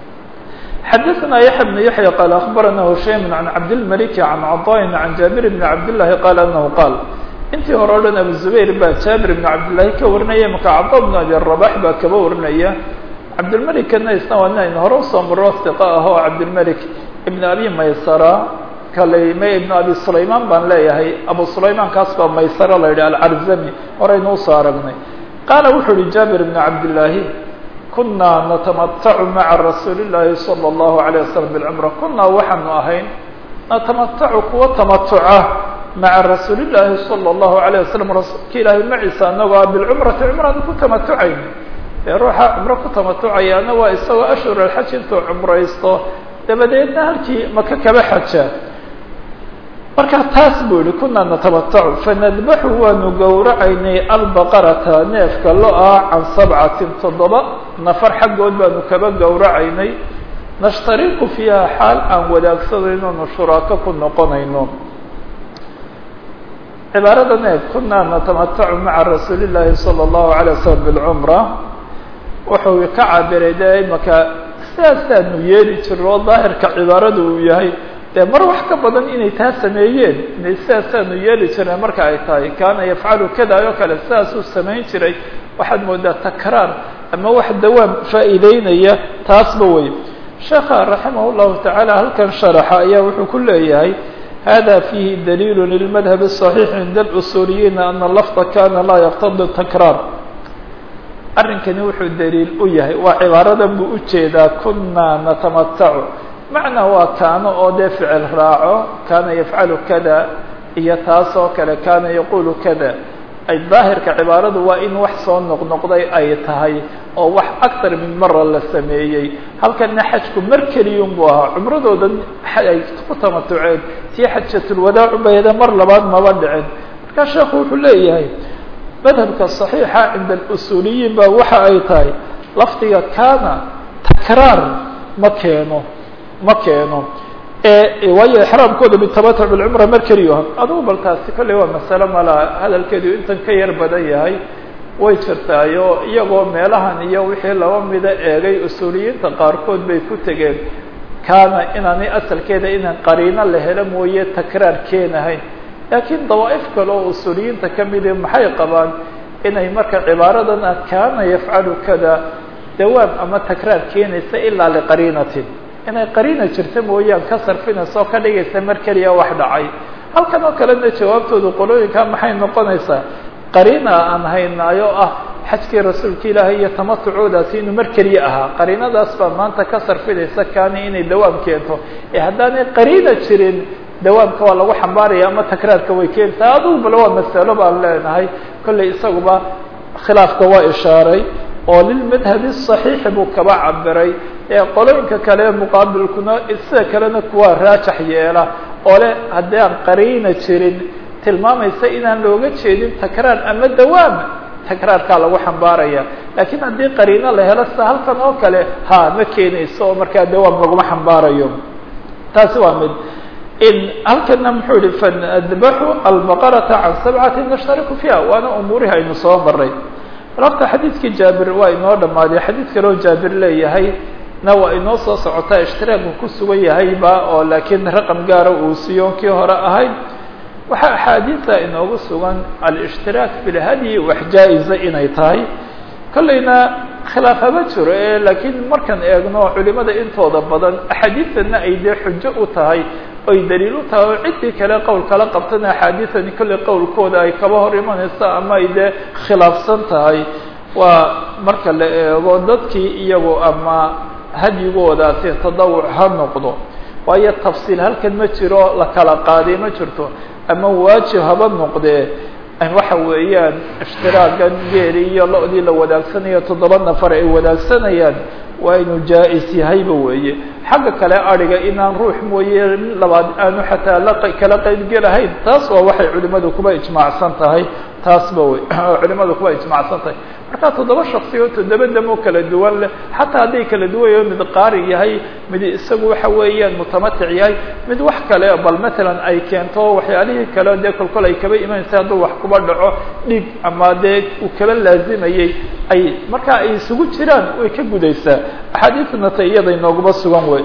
xadaثna yaحya بن yaحya qال aخbarana hushaym عan cabdالmaliki عan caطاءin عan jaabir بn cabdالlahi qal anahu qaal intii hore o dhan abu zubayr baa jaabir بn cabdالlahi ka warinaya maka caطا بn abi rabax baa kaba warinaya cabdilmelikna isna waa nin aynu hore usoo maro hiqa ah oo cabdilmelik ibn abi maysara kale me ibn abi sulayman baan leeyahay abu sulayman kaas baa maysara la yidhi alcarzami horaynu usoo aragnay qaala wuxuu uhi jaabir bn cabdillaahi kunaa natamatacu maca rasuuli llaahi salى اllahu عalيه waslm bاlcumra kunaa waxaanu ahayn natamatacu kuwa tamatuca maca rasuuli llaahi salى اllahu عalيه waslm rasuulka ilaahay maciisa anagoo bilcumrati cumraanu ku tamatucayn ee ruuxa cumro ku tamatucayaana waa isagoo ashhur alxaj intuu cumraysto dabadeedna halkii maka kaba xaja marka taas buu yihi kunaa natamatacu fanadbaxu waanu gowracaynay albaqarata neefka lo-a can sabcatin toddoba nafar xaggood baanu kaba gowracaynay nashtariku fiiha xaal aan wadaagsanayno shuraako ku noqonayno cibaarada neef kunaa natamatacu maca rasuuli llaahi salى اllahu alay waslm bilcumra wuxuu ka cabiray de imaka sidaasaanu yeeli jiro oo daahirka cibaarada uu yahay dee mar wax ka badan inay taa sameeyeen inay sidaasaanu yeeli jireen marka ay tahay kaana yafcalu kada oo kale sidaasuu samayn jiray waxaad moodaa takraar ama wax dawaam faa'iideynaya taasba wey sheekha raximah llahu tacaala halkan sharaxa ayaa wuxuu ku leeyahay hada fiihi daliil lilmadhab الصaxiix cinda اlusuuliyiina ana lafda kana laa yaqtadi takraar arrinkani wuxuu daliil u yahay waa cibaaradan buu ujeedaa kunaa natamatacu macnaa waa kaano oo dee ficil raaco kaana yafcalu kada iyo taas oo kale kaana yaqulu kada ay daahirka cibaaradu waa in wax soo noqnoqday ay tahay oo wax aktar min mara la sameeyey halkana xajku mar keliyun buu ahaa cumradoodan ay ku tamatuceen tii xajatulwadaacu bayda mar labaad maba dhicin markaa sheekhu wuxuu leeyahay madhabka صaxiixa cinda اlusuuliyiin ba waxa ay tahay lafdiga kana takraar ma keeno ma keeno waayo exraamkooda bitamatuc bilcumra mar keliyo adugu bal taasi kolley waa masale mala hadalkeedu intan ka yar badan yahay way jirtaayo iyagoo meelahan iyo wixii laba mida eegay usuuliyiinta qaarkood bay ku tegeen kaana inaanay asalkeeda inaan qariino la helo mooye takraar keenahayn laakiin dawaa'if kale oo usuuliyiinta kamidi maxay qabaan inay marka cibaaradan ah kaana yafcalu kada dawaam ama takraar keenaysa ilaa liqariinatin inay qariina jirta mooyaan ka sarfinaysa oo ka dhigaysa mar keliya wax dhacay halkan oo kalena jawaabtoodu qolooyinka maxay noqonaysaa qariina aan haynaayo ah xajkii rasuulka ilaahay iyo tamatucoodaasi inuu mar keliya ahaa qariinadaas baa maanta ka sarfinaysa kaani inay dawaam keento ee haddaanay qariina jirin dawaamka waa lagu xambaaraya ama takraarka way keentaa adugu bale waa masalo baan leenahay kollay isaguba khilaafka waa ishaaray oo lilmadhabi صaxiixi buu kaba cabiray ee qolooyinka kale muqaabilkuna sida kalena kuwaa raajax yeela oo le haddii aan qariina jirin tilmaamaysa inaan looga jeedin takraar ama dawaam takraarkaa lagu xambaaraya laakiin haddii qariino la helo sida halkan oo kale ha ma keenayso oo markaa dawaam laguma xambaarayo taasi waa mid in halkana muxuu yihi fanadbaxu albaqarata can sabcati nashtariku fiiha waana umuurihi aynu soo maray rabta xadiidkii jaabir waa inoo dhammaaday xadiid kaleo jaabir leeyahay na waa inoo soo socotaa ishtiraaku ku sugan yahayba oo laakiin raqam gaara uu siiyo kii hore ahayd waxaa axaadiida inoogu sugan alishtiraak fi lhadyi wax jaa-iza inay tahay kollayna khilaaf haba jiro e laakiin markaan eegno culimada intooda badan axaadiidana ay dee xujo u tahay oy daliil u tahay oo ciddii kale qowl kala qabtana axaadiidani kollay qowlkooda ay kaba hor imanayso ama ay dee khilaafsan tahay waa marka la eego dadkii iyagu ama hadyigoodaasi tadawuc ha noqdo waayo tafsiil halkan ma jiro la kala qaaday ma jirto ama waajib haba noqdee waxa weeyaan ishtiraagan geeli iyo lo-dii la wadaagsanaya toddoba nafar ay wadaagsanayaan waa inuu jaa-is yahayba weeye xagga kale adhiga inaan ruux mooye labaad aanu xataa la kala qaybgelahayn taas waa waxay culimadu kuba ijmaacsan tahay taasba wey culimadu kuba ijmaacsan tahay marka toddoba shaksi oo toddoba damo kala duwan leh xataa hadday kala duwanyaho mid qaari yahay mid isagu waxa weeyaan mutamatic yahay mid wax kale bal matalan ay keento waxyaalihii kale dee kolkol ay kaba imanaysa hadduu wax kuba dhaco dhig ama dee uu kaba laazimayey ay marka ay isugu jiraan way ka gudaysaa axaadiidna ta iyada inooguba sugan wey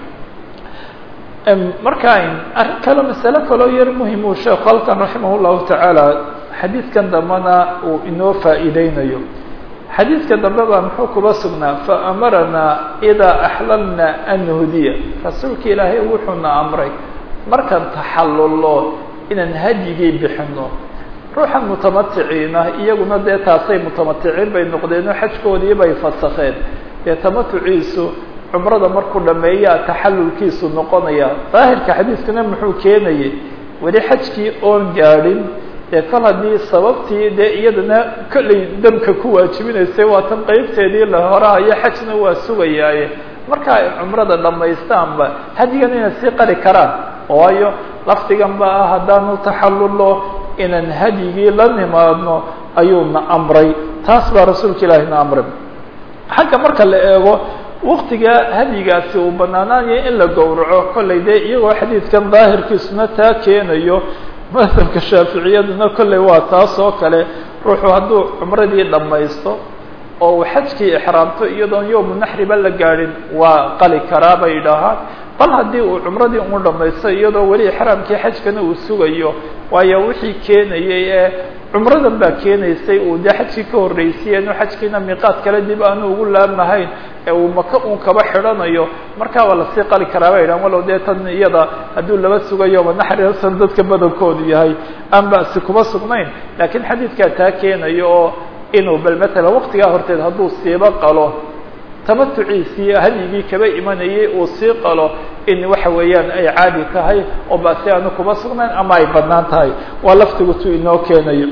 marka arrin kale masale kaloo yar muhim uu sheekhu halkan raximah llahu tacaala xadiidkan dambena uu inoo faa'iideynayo xadiidka dambe baa muxuu kuba sugnaa faamaranaa idaa axlalna an nuhdiya rasuulka ilaahay wuxuuna amray markaan taxallullo inaan hadyigii bixino ruuxan mutamaticiina iyaguna dee taasay mutamaticiin bay noqdeen oo xajkoodii bay fasakheen dee tamatuciisu cumrada markuu dhameeyaa taxallulkiisu noqonaya daahirka xadiiskana muxuu keenayay weli xajkii oon gaadhin dee kol haddii sababtii dee iyadana kollay damka ku waajibinaysay waa tan qeybteedii la horahayo xajna waa sugayaaye marka ay cumrada dhamaystaanba hadigan inay sii qari karaan waayo lafdigan ba ah haddaanu taxallullo inaan hadyigii la nimaadno ayuuna amray taas baa rasuulka ilaahi na amray xagga marka la eego waktiga hadyigaasi uu banaanaanayo in la gowraco kollay dee iyagoo xadiidkan daahirkiisuna taa keenayo madhabka shaaficiyaduna kollay waa taas oo kale ruuxu hadduu cumradii dhammaysto oo uu xajkii ixraamto iyadoon yowmu naxriba la gaadhin waa qali karaa bay yidhaahaan bal haddii uu cumradii uu dhamaysto iyadoo weli ixraamkii xajkana uu sugayo waayo wixii keenayay ee cumradan baa keenaysay uu dee xajkii ka horreysiyey inuu xajkiina miiqaad kale dib aanu ugu laabmahayn ee uu maka uun kaba xidhanayo markaa waa lasii qali karaa bay yidhahan walow dee tan iyada hadduu laba sugayo manaxrisan dadka badankoodu yahay aan ba'si kuma sugnayn laakiin xadiidkaa taa keenayo oo inuu bal matalan waktigaa horteed hadduu siiba qalo tamatuciisii hadyigii kaba imanayay uu sii qalo in waxa weeyaan ay caadi tahay oo basi aanu kuma sugnayn ama ay badnaan tahay waa laftigu tu inoo keenayo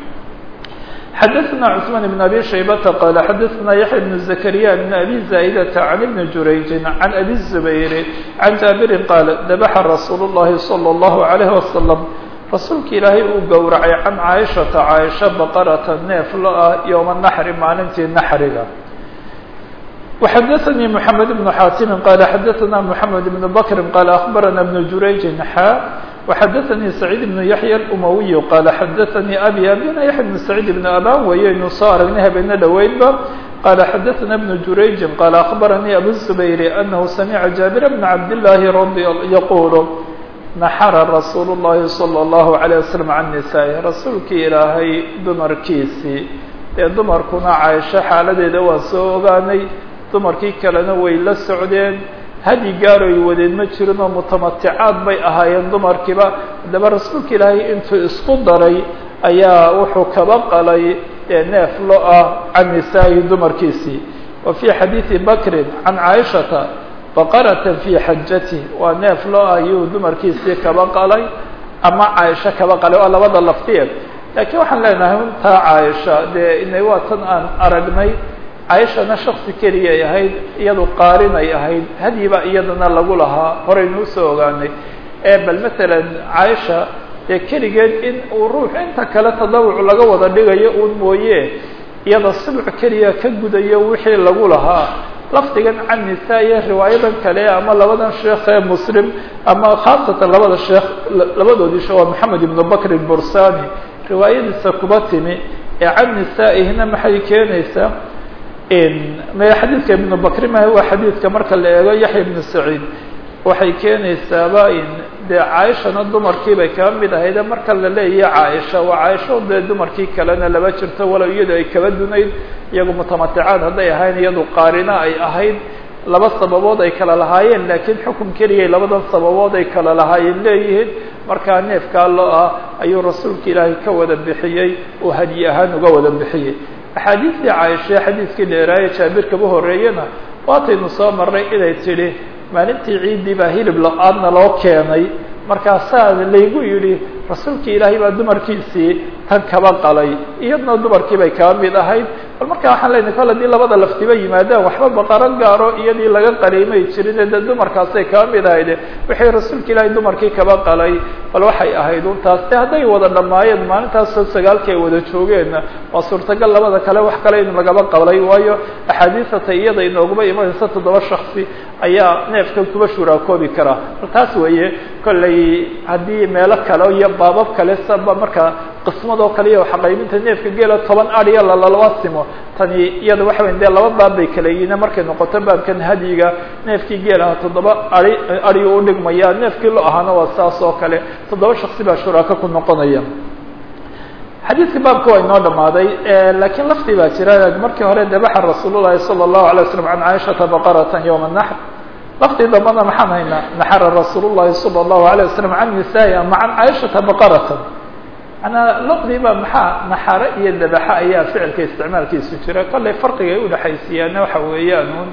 xadaثna cثman بn abi shaybata qal xadaثna yaحya بn زakrya بn abi zaa'dة عan ibn jurayji عan abi الزubayr عan jaabirin qaal dabaxa rasuul الlahi slى الlahu عalيه waslم rasuulka ilaahay uu gowracay can caaishata caaisha baqarata neef lo ah yowma naxri maalintii naxriga وxadaثnي mحamed بن xaatimi qala xadaثna mحamed بن bkri qala aخbarana بن jurayji xa وxadaثnي سacيid بن yaحya الأmawiy qala xadaثnي abi abina yaحya بن سacيid بن aban wayaynu soo aragnay habeena dhoweydba qala xadaثna بن jurayji qala aخbaranii abu الزubayr anahu samica jaabir بn cabd الlahi radi yaqul naxara rasuul الlahi slى الlahu عalيه waslم can nisaai rasuulkii ilaahay dumarkiisii dee dumarkuna caaisho xaaladeeda waan soo ogaanay dumarkii kalena way la socdeen hadyi gaaroy wadeen ma jirin oo mutamaticaad bay ahaayeen dumarkiiba haddaba rasuulka ilaahay intuu isku daray ayaa wuxuu kaba qalay ee neef lo ah can nisaa'ihi dumarkiisii wa fii xadiidi bakrin can caaishata baqaratan fii xajatih waa neef loo ayuu dumarkiisii kaba qalay ama caaisho kaba qalay waa labada laftiyeed laakiin waxaan leenahay untaa caaisha dee ina waa tan aan aragnay caaishana shaksi keliyay ahayd iyadu qaarinay ahayd hadyiba iyadana lagu lahaa horaynu usoo ogaanay ee bal masalan caaisha dee keligeed in uu ruux inta kale tadawuc laga wada dhigayo uun mooye iyada sibc keliya ka gudayo wixii lagu lahaa lafdigan can nisaa iyo riwaayadan kale ama labadan sheekh ee muslim ama khaasatan labada sheekh labadoodii sheekh waa maxamed ibnu bakr bursani riwaayadiisa kuba timi ee can nisaa'ihina maxay keenaysaa me xadiidka ibnu bakri ma waa xadiidka marka la eego yaxya ibnu saciid waxay keenaysaaba dee caaishana dumarkii bay kaba mid ahayde marka la leeyahay caaisha waa caaisho dee dumarkii kalena laba jirto walow iyadu ay kaba dunayd iyagu mutamaticaad hadday ahayn iyadu qaarina ay ahayd laba sababood ay kala lahaayeen laakiin xukun keliyay labadan sababood ay kala lahaayeen leeyihiin markaa neefkaa loo ah ayuu rasuulka ilaahay ka wada bixiyey oo hadyi ahaan uga wada bixiyey axaadiistii caaisha xadiiskii dheeraaye jaabirkaba horeeyena waataynu soo marray inay tidhi maalintii ciiddii baa hilib la-aadna loo keenay markaasaa laygu yidhi rasuulkii ilaahay baa dumarkiisii tan kaba qalay iyadna dumarkii bay kaba mid ahayd bal markaa waxaan leynahay kol haddii labada laftiba yimaadaan waxba baqaro gaaro iyadii laga qaliimay jirin dee dumarkaasay kaba mid ahayde wixii rasuulka ilaahay dumarkii kaba qalay bal waxay ahayd untaas de hadday wada dhammaayeen maalintaasoo sagaalkii ay wada joogeenna waa suurtagal labada kale wax kale in lagaba qalay waayo axaadiisata iyada inooguma imanaysa toddoba shaksi ayaa neefkan kuba shuraakoobi karaa bal taas weeye kollay haddii meelo kale iyo baabab kale saba marka qismadoo kale iyo xaqaybinta neefka geela toban adiya lalaba simo tani iyada waxa weya dee laba baab bay kala yihiin markay noqoto baabkan hadyiga neefkii geelaha toddoba ari ariyu udhigmaya neefkii lo ahaana waa saas oo kale toddoba shaksi baa shuraako ku noqonaya xadiidka baabka waa inoo dhamaaday lakiin laftii baa jira markii hore dabaxa rasuul llahi salى الlahu alay waslam can caaishata baqarata ywma naxr laftii dambana maxaan haynaa naxara rasuul llahi salى الlahu alيه wasalam can nisaai ama can caaishata baqarata manaa laqdiiba maxaa naxare iyo dabaxa ayaa ficilka isticmaalkiisu jira kollay farqiga ay udhexaysiiyaana waxa weeyaan un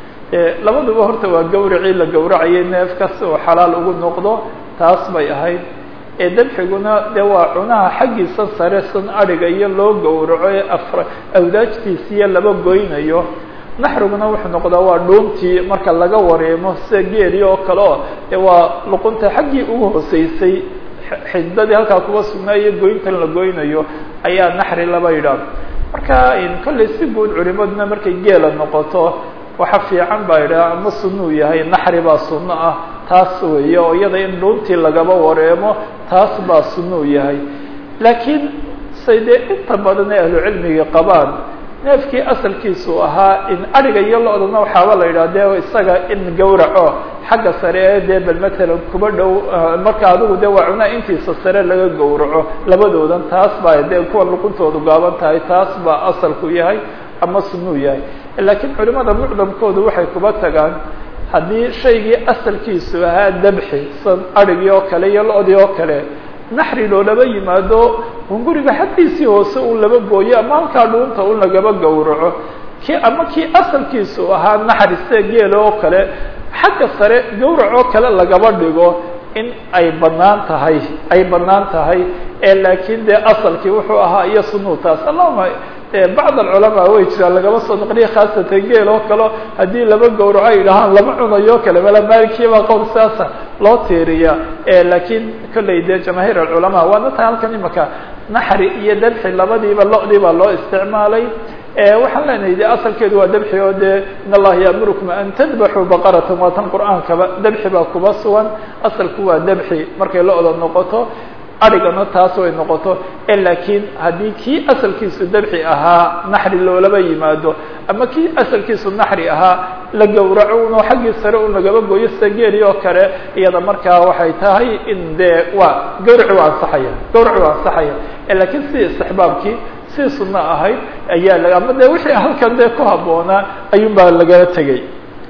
labaduba horta waa gawracii la gawracayay neef kasta oo xalaal ugu noqdo taas bay ahayd ee dabxiguna dee waa cunaha xaggiisa sare san adhiga iyo loo gowraco ee afra awdaajtiisiiyo laba goynayo naxriguna wuxuu noqdaa waa dhuuntii marka laga wareemo sida geeli oo kale oo dee waa luqunta xaggii ugu hooseysay xidadii halkaa kuba sugnaayo goyntan la goynayo ayaa naxri laba yidhaah marka kollay si guud culimaduna markay geela noqoto waxa fiican baa yidhaha ama sunuu yahay naxri baa sunno ah taas weeye oo iyada in dhuuntii lagaba wareemo taas baa sunuu yahay laakiin say dee inta badan ee ahlucilmiga qabaan neefkii asalkiisu ahaa in adhiga iyo lo-dana waxaaba la yidhah de isaga in gawraco xagga sare ee dee bal matalan kuba dhow marka adigu de waa cunaa intiisa sare laga gawraco labadoodan taas baa dee kuwa luquntoodu gaaban tahay taas baa asalku yahay ama sunuu yahay laakiin culimada mucdamkoodu waxay kuba tagaan haddii shaygii asalkiisu ahaa dabxi san adhigii oo kale iyo lo-dii oo kale naxri loolaba yimaado hunguriga xaggiisii hoose uu laba gooyo ama halkaa dhuunta un lagaba gawraco ki ama kii asalkiisu ahaa naxri sida geela oo kale xagga sare gawrac oo kale lagaba dhigo in ay banaan tahay ay banaan tahay ee laakiin dee asalkii wuxuu ahaa iyo sunuutaas allahuma bacd alculamaa way jiraan lagaba soo noqliya khaasatan geel oo kale haddii laba gawraco ay dhahaan lama cunayo kale mala maalikiibaa qowl saasa loo tiiriya laakiin kollay dee jamaahiir alculamaa waana tahay halkan imaka naxri iyo dabxi labadiiba lo-dii baa loo isticmaalay waxaan leenahay de asalkeedu waa dabxi oo dee in allaha yaamurukum an tadbaxuu baqaratan waa tan qur'aankaba dabxi baa kuba sugan asalku waa dabxi markay lo-da noqoto adhigana taas way noqoto laakiin haddii kii asalkiisu dabxi ahaa naxri loolaba yimaado ama kii asalkiisu naxri ahaa la gawraco uno xaggii sare un lagaba gooyo sida geeli oo kale iyada markaa waxay tahay in dee waa gawraci waa ansaxaya gawraci waa ansaxaya laakiin sidii istixbaabkii sidii sunno ahayd ayaa ama de wixii halkan dee ku habboonaa ayuun baa lagala tegay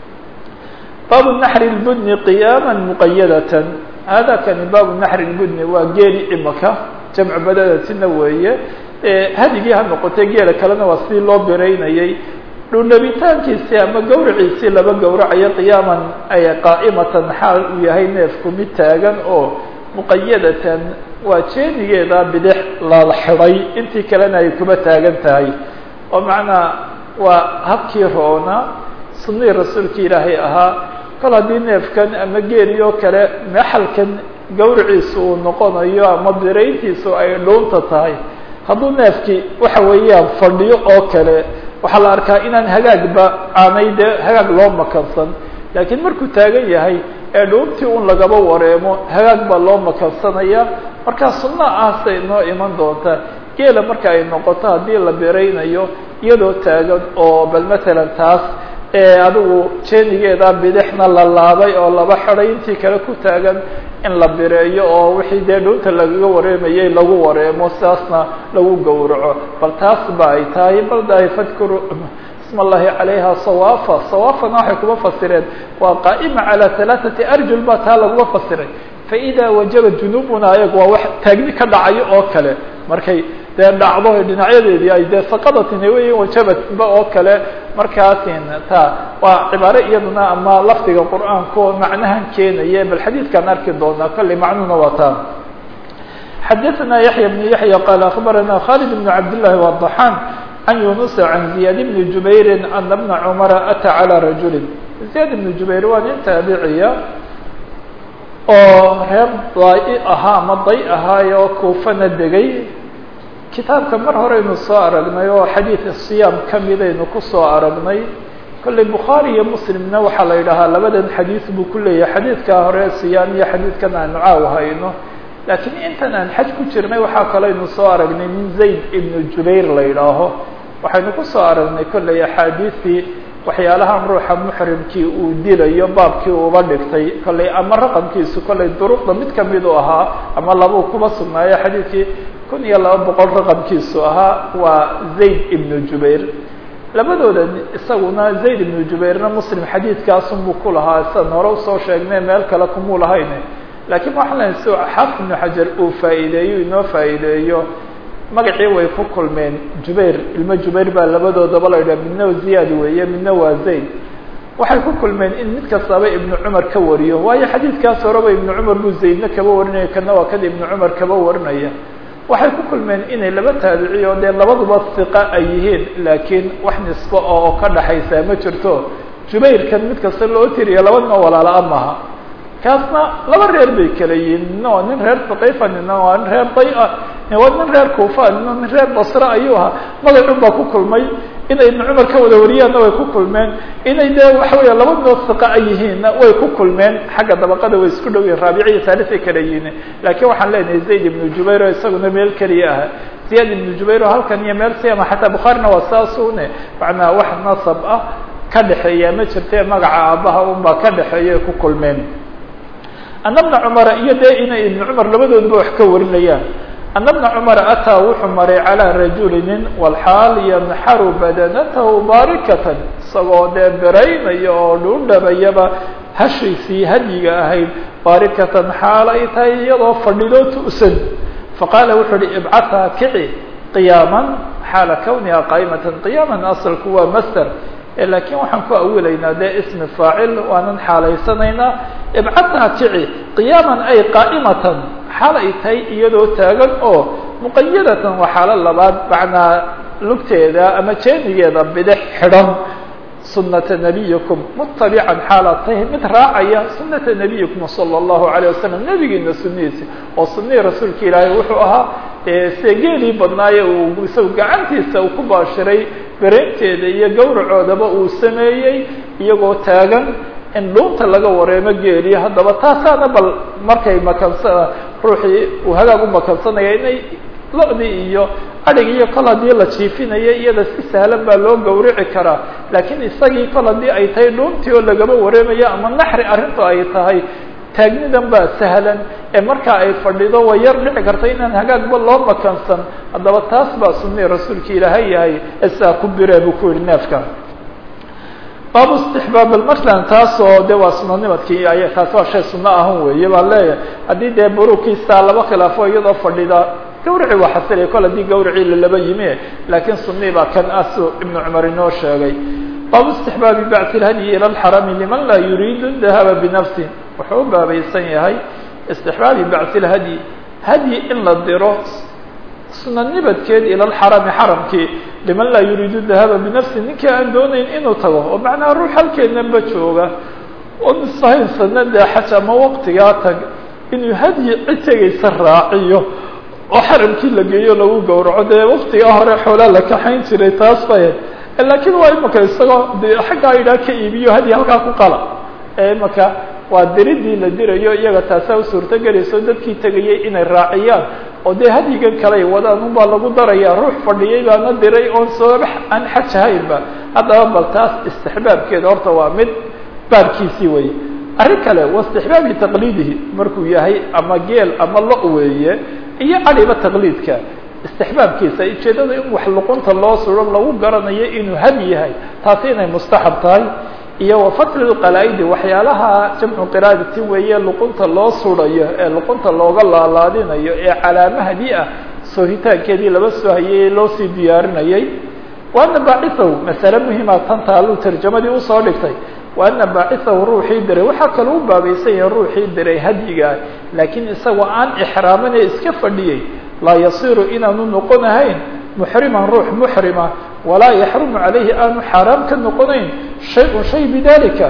baabu naxri lbudni qiyaama muqayadatan hada kani baabu naxri lbudni waa geeli imaka jamcu badadatina weeye hadigii ha noqotay geela kalena waa sidii loo biraynayey dhundhabitaankiisii ama gawraciisii laba gawracayo qiyaaman ay qaa'imatan xaal uu yahay neefku mid taagan oo muqayadatan waa jeenigeeda bidix la xidhay intii kalena ay kuba taagan tahay oo macnaa waa habkii roona sunnihii rasuulka ilaahay ahaa kol haddii neefkan ama geeli oo kale maxalkan gawraciisu uu noqonayo ama birayntiisu ay dhuunta tahay hadduu neefkii waxa weeyaan fadhiyo oo kale waxaa la arkaa inaan hagaagba aanay dee hagaag loo makansan laakiin markuu taagan yahay ee dhuuntii un lagaba wareemo hagaag baa loo makansanaya markaa sunna ahsay noo iman doonta geela marka ay noqoto haddii la biraynayo iyadoo taagan oo bal matalan taas adigu jeenigeeda bidixna la laabay oo laba xidhay intii kale ku taagan in la bireeyo oo wixii dee dhuunta lagaga wareemayay lagu wareemo sidaasna lagu gowraco bal taas ba ay tahay bal dahay fadkuru isma allahi calayha sawaafa sawaafana waxay kuma fasireen waa qaa'ima calaa halaaثati arjul ba taa laguma fasiray faida wajaba junubuna ayagu waa wax taagni ka dhacayo oo kale markay dee dhacdo dhinacyadeedii ay dee saqadatin wey wajabatba oo kale markaasin ta waa cibaare iyaduna ama lafdiga qur'aanka oo macnahan keenaya bal xadiidkaan arki doonaa kolley macnuhuna waa taa xadaثna yaحya بن yaحya qal aخbarana khalid بن cabd لlahi وضaxaan can yunus can ziyad بn jubayri ana bna cmara atى calى rajuli ziyad بn jubayr waa nin taabiciya oo reer daai ahaa ama day ahaayo kuufana degay kitaabka mar horeynu soo aragnay oo xadiid siyaam kamidaynu kusoo aragnay kolley bukhaari iyo muslimna waxaa la yidhahaa labadan xadiid buu ku leeyahay xadiidkaa hore siyaam iyo xadiidkan aanu caaw hayno laakiin intan aan xaj ku jirnay waxaa kaleynu soo aragnay min zayd ibnu jubayr la yidhaaho waxaynu kusoo aragnay kolley axaadiistii waxyaalahan ruuxa muxrimkii uu dilayo baabkii uuba dhigtay kolley ama raqamkiisu kolley duruqda mid kamid u ahaa ama labuu kuba sugnaayo xadiidkii kun iyo laba boqol raqamkiisu ahaa waa zayd ibnu jubayr labadooda isaguna zayd ibnu jubayrna muslim xadiidkaasunbuu ku lahaa sidan hore usoo sheegnay meel kale kumuu lahayne laakiin waxaan lehay si xaafid ibnu xajar uu faa'iideeyo inoo faa'iideeyo magacii way ku kulmeen jubayr ilmo jubayr baa labadoodaba la yidhaha midna ziyaad weeye midna waa zayd waxay ku kulmeen in mid kastaba ibnu cumar ka wariyo waayo xadiidkaas horeba ibnu cumar buu zaydna kaba warinaya kana waa kada ibnu cumar kaba warinaya waxay ku kulmeen inay laba taabiciy oo dee labaduba siqa ay yihiin laakiin wax nisbo oo ka dhaxaysaa ma jirto jubayrkan mid kasta loo tiriyo labadna walaala-a maha kaasna laba reer bay kala yihiin nina waa nin reer haqiifa nina waa nin reer day-a waa nin reer kuufa nina nin reer basre ayuu ahaa magacun baa ku kulmay inay ibnu cumar ka wada wariyaanna way ku kulmeen inay dee waxa weya labadoo siqa ay yihiinna way ku kulmeen xagga dabaqada way isku dhow yihin raabici iyo thalithay kala yihiin laakiin waxaan leenahay zayd ibnu jubayr oo isaguna meel keliya ah ziyaad ibnu jubayr oo halkan iyo meel siyama xataa bukhaarina waa saasune macnaa wax nasab ah ka dhexeeya ma jirte magaca aabbaha unbaa ka dhexeeya ku kulmeen ana bna cumara iyo dee inay ibnu cumar labadooduba wax ka warinayaan ana bna cumara ataa wuxuu maray calىa rajuli nin walxaal yanxaru badanatahu baarikatan isagoo dee beraynaya oo dhuundhabayaba hashiisii hadyiga ahayd baarikatan xaal ay tahay iyadoo fadhidoo tu'san faqaala wuxuu uhi ibcathaa kici qiyaaman xaala kawniha qaa'imatan qiyaaman asalku waa master laakiin waxaan ku awilaynaa dee ismi faacil waanan xaalaysanaynaa ibcathaa kici qiyaaman ay qaa'imatan xaal ay tahay iyadoo taagan oo muqayadatan waa xaalo labaad macnaa lugteeda ama jeenigeeda bidix xidhan sunata nabiyikum mutabican xaalaad tahay mid raacaya sunata nabiyikum sala allahu alayh wasalam nebigiina sunihiisi oo sunihii rasuulka ilaahay wuxuu ahaa se geelii badnaaye uu isagu gacantiisa uu ku baashiray beraynteeda iyo gawracoodaba uu sameeyey iyagoo taagan in dhuunta laga wareemo geeliyo haddaba taasaana bal markay makansa ruuxii uu hagaag u makansanaya inay lo-dii iyo adhig iyo kol haddii la jiifinaya iyada si sahlan baa loo gawrici karaa laakiin isagii kol haddii ay tahay dhuuntii oo lagaba wareemayo ama naxri arrintu ay tahay taagnidan baa sahlan ee markaa ay fadhido way yar dhici karta inaan hagaagba loo makansan haddaba taas baa sunii rasuulka ilaahay yahay esaa ku biree buu ku yihi neefka baabu istixbaab masalan taasoo de waa sunanimadkii ay taas waa shay suno ahun weeye baa leeyahay haddii dee burukiisa laba khilaafo iyadoo fadhida gawrici waa xasilaya kol haddii gawricii lalaba yimi laakiin sunii baa kan asu ibnu cumar inoo sheegay baabu istixbaabi bacti lhadyi ila lxarami liman laa yuriidu dahaba binafsi wuxuu u baabaysan yahay istixbaabi bacti lhadyi hadyi in la diro suna nibadkeed ila lxarami xaramkii liman laa yuriidu dahaba binafsi ninkii aan doonayn inuu tago oo macnaha ruux halkeednaba jooga oo misahaysana dee xaj ama waqtigaa tag inuu hadyi cid tegaysa raaciyo oo xaramkii la geeyo lagu gowraco dee waktigaa hore xoolaa la kaxayn jiray taas bay laakiin waa imaka isagoo de xaggaa idhaa ka iibiyo hadyi halkaa ku qala ee imaka waa diridii la dirayo iyaga taasaa u suurtogelayso dadkii tegayay inay raaciyaan oo dee hadyigan kaley wadaan unbaa lagu daraya ruux fadhiyay baana diray oon sooba aan xaj ahaynba haddaba bal taas istixbaabkeeda horta waa mid baabkiisii weye arrin kale wa istixbaabi taqliidihi markuu yahay ama geel ama lo weeye iyo adiba taqliidka istixbaabkiisa ujeedada in wax luqunta loo suro lagu garanayo inuu had yahay taasi inay mustaxab tahay iyo wa fatli qalaa-idi waxyaalaha jamcu qiraadati weeye luqunta loo surayo ee luqunta looga laalaadinayo ee calaamahadi ah soohitaankeedii laba soo hayay loo sii diyaarinayay waana baacisahu masale muhima tan taaluu tarjamadii usoo dhigtay waana baacisahu ruuxii diray waxaa kaloo u baabaysan yahay ruuxii diray hadyigaa laakiin isagoo aan ixraamin ee iska fadhiyey laa yasiru inaanu noqon ahayn muxriman ruux muxrima walaa yaxrumu calayhi aanu xaaraam ka noqonayn shay-un shay bidalika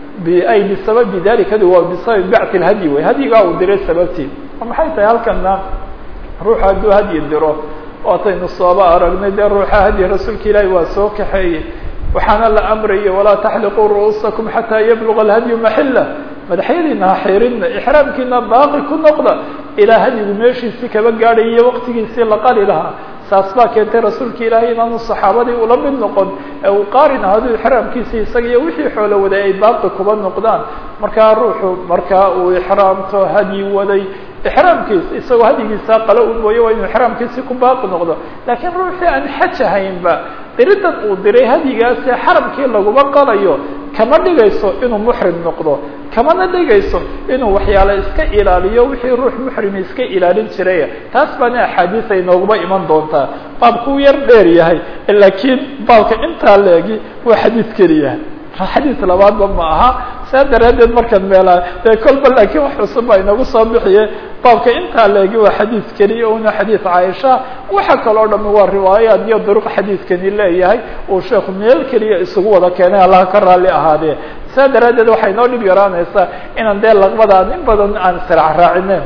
ay bisababi dalikadi waa bisababi bacti lhadyi wey hadyigaa uu diray sababtii maxay tahay halkana ruuxa hadduu hadyi diro waataynu sooba aragnay dee ruuxa hadyi rasuulka ilaahi waa soo kaxeeyey waxaana la amraya walaa taxliquu ru'uusakum xataa yabluga alhadyu maxila madaxyadiina ha xirinna ixraamkiina baaqi ku noqda ilaa hadyigu meeshiisii kaba gaadhayiyo waqtigiisii la qali lahaa saas baa keentay rasuulka ilaahay inaanu saxaabadii ula mid noqon ee uu qaarin ahadu ixraamkiisii isaga iyo wixii xoolo waday ay baaqi kuba noqdaan markaa ruuxu markaa uu ixraamto hadyi waday ixraamkiisa isagoo hadyigiisaa qalo u mooye waa inuu ixraamkiisii ku baaqi noqdo laakiin ruuxii aan xaj ahaynba diridan uu diray hadyigaasee xaramkii laguma qalayo kama dhigayso inuu muxrim noqdo kamana dhigayso inuu waxyaale iska ilaaliyo wixii ruux muxrimi iska ilaalin jiray taas baana axaadiis ay nooguma iman doontaa baabkuu yar dheer yahay laakiin baabka intaa leegi waa xadiis keliya xadiis labaadba ma aha saa daraaddeed markaan meelaa dee kolba laakiin wax cusub baa inagu soo bixiye baabka intaa leegi waa xadiis keliya una xadiis caaisha waxa kaloo dhami waa riwaayaad iyo duruq xadiiskani leeyahay uu sheekhu meel keliya isugu wada keenay allaha ka raalli ahaadee saa daraaddeed waxay noo dhib yaraanaysaa inaan dee laqbadaan in badan aan sirc raacinen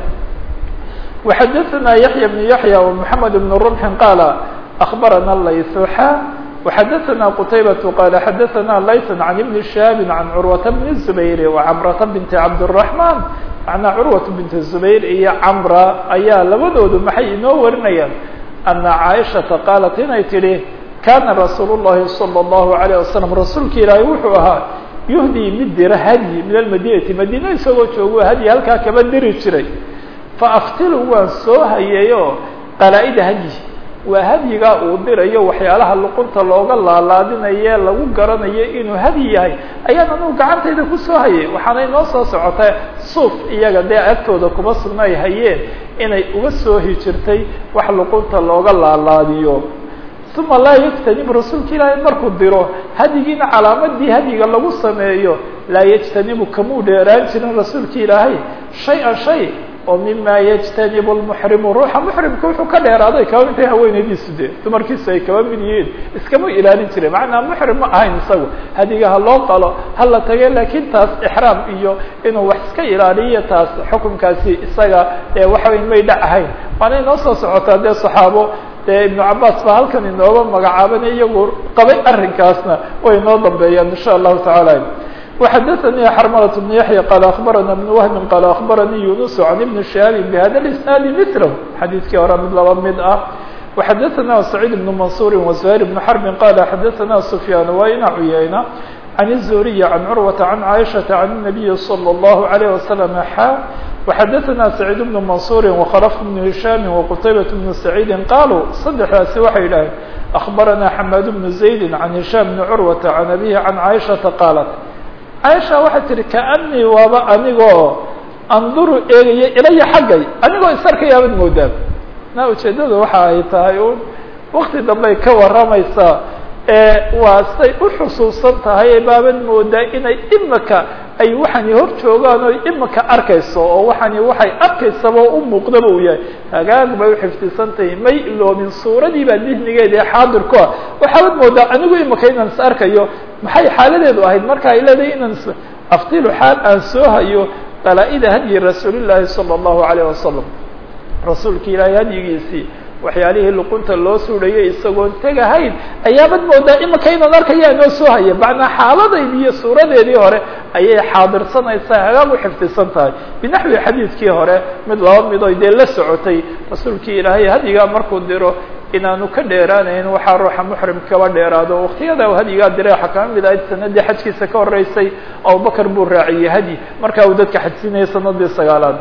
وxadثna yaحyى بن yaحyى ومحamed بن رمح qاala أخbarana laysuxa وxadثna qتayبة qال xadثna layثا عن بن شhهاب عن cروة بن الزبير وcمرة بنت عبدالرحمن معنaa cروة بنت الزبير iyo cمرة ayaa labadoodu maxay inoo warinayaan أنa cاaشhaةa qاaلت inay tidhi kana رasuul الlahi صلى الله عليه وسلم rasuulka ilaahi wuxuu ahaa يهdي mid dira hadyi min الmadinati madine isagoo joogo hadyi halkaa kaba diri jiray faaftilu waan soo hayeeyo qalaa-ida hadyi waa hadyigaa uu dirayo waxyaalaha luqunta looga laalaadinaye lagu garanayo inuu hadyi yahay ayaan anugu gacantayda kusoo hayay waxaanay noo soo socotay suuf iyaga dee agtooda kuma sugna ay hayeen inay uga soo hijirtay wax luqunta looga laalaadiyo uma laa yajtanib rasuulka ilaahay markuu diro hadyigiina calaamadii hadyiga lagu sameeyo laa yajtanibu kamuu dheeraan jirin rasuulka ilaahay shay-an shay oo mima yajtanibu lmuxrimu ruuxa muxrimka wuxuu ka dheeraaday kaba intay haweenaydiisu dee dumarkiisu ay kaba mid yihiin iskama ilaalin jiren macnaa muxrim ma ahayn isagu hadiga ha loo qalo ha la tage laakiin taas ixraam iyo inuu wax iska ilaaliyo taas xukunkaasi isaga ee waxaweyn may dhac ahayn waana inoo soo socotaa dee saxaabo dee ibnu cabaas baa halkan inooga magacaaban iyagu qabay arrinkaasna way inoo dambeeyaan insha allahu tacaala وxadثnي xrmلة بن yaحyى qال أخbarana بن وهب qال أخbaranii يuنس عن بن شهاaب بhda الاسناaد مثله xadيiثkii hore mid laba mid ah وxadثna سعيد بن منصور وزهير بن حرب qال xadثna سفyان وayna عyayna عن الزهري عن cروة عن عائشة عن النبي صلى الله عليه وسلم xا وxadثna سعيد بن منصور وخلف بن هiشام وqتيبة بن سعيد qالوا صدexdaasi waxay dhaheen أخbarana حماد بن زيد عن هiشام بن cروة عن أبيه عن عائشةa qالت caaisha waxay tihi kaanii waaba anigoo anduru eegaya ilaya xaggay anigoo isarkayaabad moodaa na ujeeddada waxa ay tahay un wakti dambey ka warramaysaa waa say u xusuusan tahay baabad moodaa inay imika ay waxani hor joogaan oo imika arkayso oo waxani waxay arkaysaba u muuqdaba uu yahay hagaag bay uxifdisan tahay may iloobin suuradii baa dihnigeeda ee xaadirku ah waxaabad moodaa anigu imika inaan is arkayo maxay xaaladeedu ahayd marka ay leedahay inaan aftilu xaal aan soo hayo qalaa-ida hadyi rasuulillaahi sala allahu alayh wasalam rasuulka ilaahay hadyigiisii waxyaalihii luqunta loo suudhayay isagoon tegahayn ayaabad moodaa imika inaan arkayaa noo soo haya macnaa xaaladaydi iyo suuradeedii hore ayay xaadirsanaysaa hagaag u xifdisan tahay binaxwi xadiidkii hore mid laba midoy dee la socotay rasuulkii ilaahay hadyigaa markuu diro inaanu ka dheeraanayn waxaa ruuxa muxrim kaba dheeraado waktiyada u hadyigaa diray waxaa kama mid ahayd sanadii xajkiisa ka horeysay abubakar buu raaciyey hadyi markaa uu dadka xajsinayay sanadii sagaalaad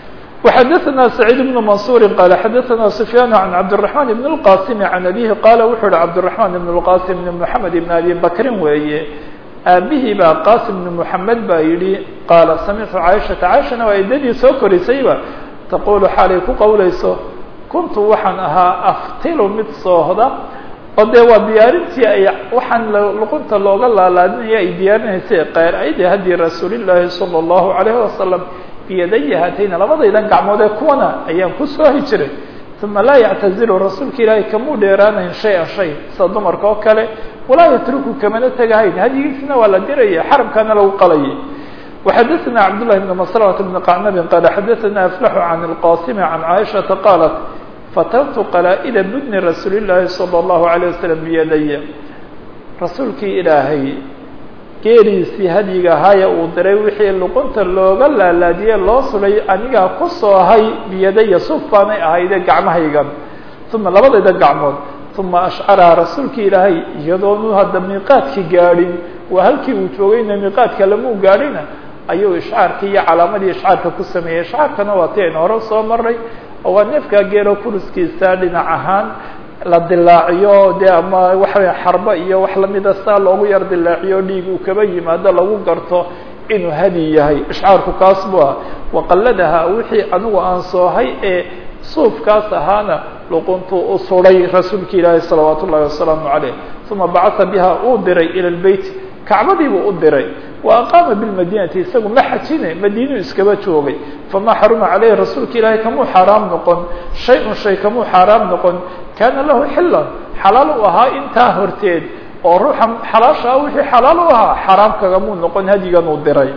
وxdثna سعيد بن منصور qال xdثna سفyان عن cبدالرحمن بن القاسم عن أbيه qال wuxuu hi cبدالرحمن بن القاسم بن محمد بن أbي بكri weeye aabihii baa qاsم بن محمد baa yihi qاaل سمعtu عائشhaةa عائشhana waa idadii soo korisayba تqul xaalay ku qowlayso kuntu waxaan ahaa aftilu mid soohda oo dee waa diyaarintii ay waxaan luqunta looga laalaadinaya ay diyaarinaysay qeyr ayde hadي rasuul الlahi صلى الله عليه وسلم biyadaya haatayna labadaydan gacmood ee kuwana ayaan ku soohi jiray uma laa yactazilu rasuulka ilaahay kamuu dheeraanayn shay-an shay sida dumarka oo kale walaa yatruku kamana tegahayn hadyigiisina waa la diraya xaramkana lagu qalayay وxadثna cabdاللahi بن مسلمة بن qacnabin qال xadثna أflax عan الqاsm عan caiشhaةa qاalat fatartu qalaa-ida budni rasuul الlahi صلى الlaهu عalيه waسلم biyadaya rasuulkii ilaahay geeriisii hadyiga ahaaya uu diray wixii luqunta looga laalaadiye loo sulay anigaa ku soohay biyadaya suf baanay ahayde gacmahaygan uma labadayda gacmood uma ashcaraha rasuulki ilaahay iyadoonu hadda miiqaadki gaadhin waa halkii uu joogayna miiqaadka lamuu gaadhina ayuu ishcaarkii iyo calaamadii ishcaarka ku sameeyey ishcaarkana waa ti aynu hore soo maray oo waa neefkaa geelo kuruskiisa dhinac ahaan la dilaaciyo dee ama waxawaya xarbo iyo wax lamida saa loogu yar dilaaciyo dhiig uu kaba yimaado lagu garto inuu hadi yahay ishcaarku kaas bu ah waqalladaha wixii anigu aan soohay ee suufkaas ahaana luquntuu u suday rasuulka ilaahi salawaat ullahi wasalaamu caleyh uma bacatha biha uu diray ila lbeyt kacbadiibuu u diray wa aqaama bilmadinati isagu ma xajine madiinuu iskaba joogay famaa xaruma caleyhi rasuulka ilaahay kamuu xaaraam noqon shay-un shay kamuu xaaraam noqon kaana lahu xilan xalaal u ahaa intaa horteed oo ruuxa xalaasha ah wixii xalaal u ahaa xaaraam kagamuu noqon hadyigan uu diray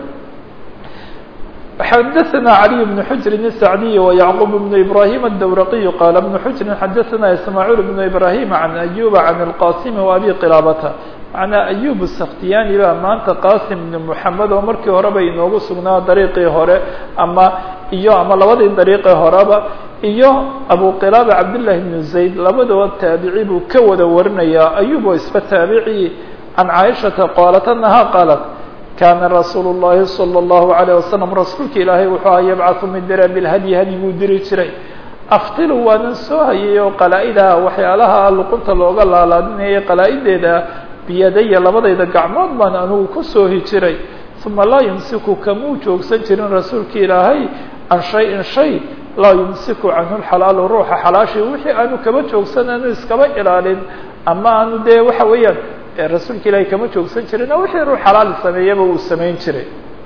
xdثna علي بن حجر السعدي ويعقوب بن إبراهيم الدورقي قال بن حجر xdثna إسماعيل بن إبراهيم عن أيوب عن القاسم وأbي qلابة معنaa أيوب السkhtiyani baa maanta qاsim بن محamed oo markii horeba inoogu sugnaa dariiqii hore ama iyo ama labadii dariiqii horeba iyo abu qilaabe cabdاللahi بن زayd labadaba taabici buu ka wada warinayaa أyub oo isba taabici can caaishaةa qaalat أنaha qaalat kana rasuul الlahi salى الlahu عalيه wasalam rasuulka ilaahay wuxuu aha yabcaثu mid dira bilhadyi hadyiguu diri jiray aftilu waanan soo hayay oo qalaa-idaha waxyaalaha luqunta looga laalaadinayay qalaa-ideeda biyadaya labadayda gacmood baan anigu ku soohi jiray uma laa yumsiku kamuu joogsan jirin rasuulka ilaahay can shay-in shay laa yumsiku canhu lxalaalu ruuxa xalaashii wixii aanu kaba joogsan aanu iskaba ilaalin ama aanu dee waxa weeyaan rasuulka ilaahay kama joogsan jirin wixii ruux xalaal sameeyaba uu samayn jiray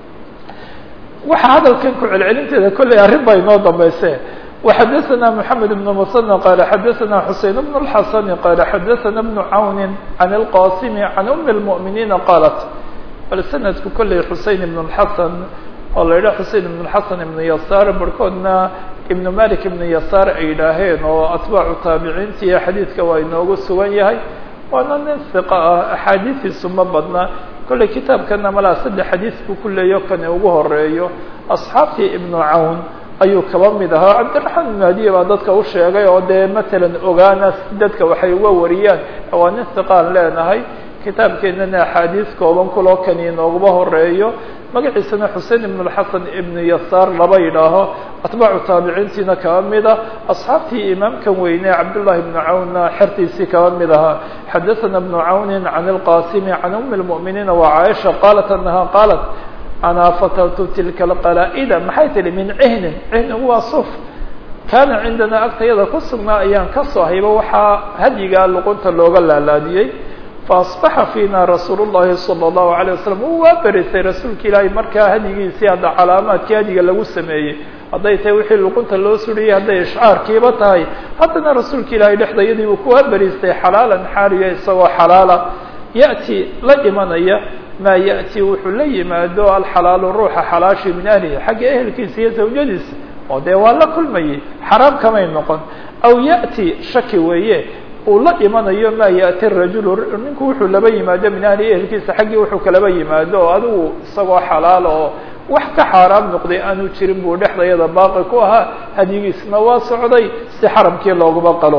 waxa hadalkan ku celcelinteeda kolley arrin baa inoo dambayse وxadثna محamed بن msنى qال xadثna xuseين بن الxasن qال xadثna بن cawn عan الqاsim عan أm المؤمiنiina qاlat bal snadku kolley xusein بن الxasn oo la yidhah xusein بن الxasn iبn yasaar barhkoodna iبn malik iبn yasaar ay yidhaaheen oo atbaacu taabiciintii xadiidka waa inoogu sugan yahay waana nin ثiqa ah axaadiiiisu ma badna kolley kitaabkana malaa saddex xadiis buu ku leeyo kani ugu horeeyo asxaabtii iبn cawn ayuu kaba mid ahaa cabdiraxmaan ibn hadiya baa dadka u sheegay oo dee matalan ogaana dadka waxay uga wariyaan waa nin hiqaan leenahay kitaabkeenana axaadiis kooban kuloo kani inoogaba horeeyo magaciisana xusein ibn اlxasan ibn yasaar laba yidhaaho atbaacu taabiciintiina kaba mida asxaabtii imaamkan weyne cabdullahi ibnu cawnna xertiisii kaba mid ahaa xadaثana ibnu cawni can اlqasimi can umi اlmuؤminiina wa caaisha qaalat anaha qaalat anaa fatartu tilka alqalaa-ida maxay tihi min cihnin cihnigu waa suf kaana cindanaa agtayada ku sugnaa ayaan ka soo hayba waxaa hadyigaa luqunta looga laalaadiyey faasbaxa fiina rasuul llahi salى اllahu alيه wasalam uu waa berisay rasuulka ilaahay markaa hadyigiisii hadda calaamaadkii hadyiga lagu sameeyey hadday tahay wixii luqunta loo suriyey hadday ishcaarkiiba tahay haddana rasuulka ilaahay dhexdayadii uu kuwaa beristay xalaalan xaaliya isagoo xalaala ya'ti la imanaya maa ya'ti wuxuu la yimaado alxalaalu ruuxa xalaashi min ahlihi xagga ehelkiisa iyo zawjadiisa oo dee waa la kulmayey xaraam kamay noqon aw ya'ti shaki weeye uu la imanayo maa ya'ti rajulu ninku wuxuu laba yimaado min ahlihi ehelkiisa xaggii wuxuu kalaba yimaado oo adigu isagoo xalaal oo wax ka xaaraam noqday aanu jirin buu dhexdayada baaqi ku ahaa hadyigiisna waa socday si xaramkii looguma qalo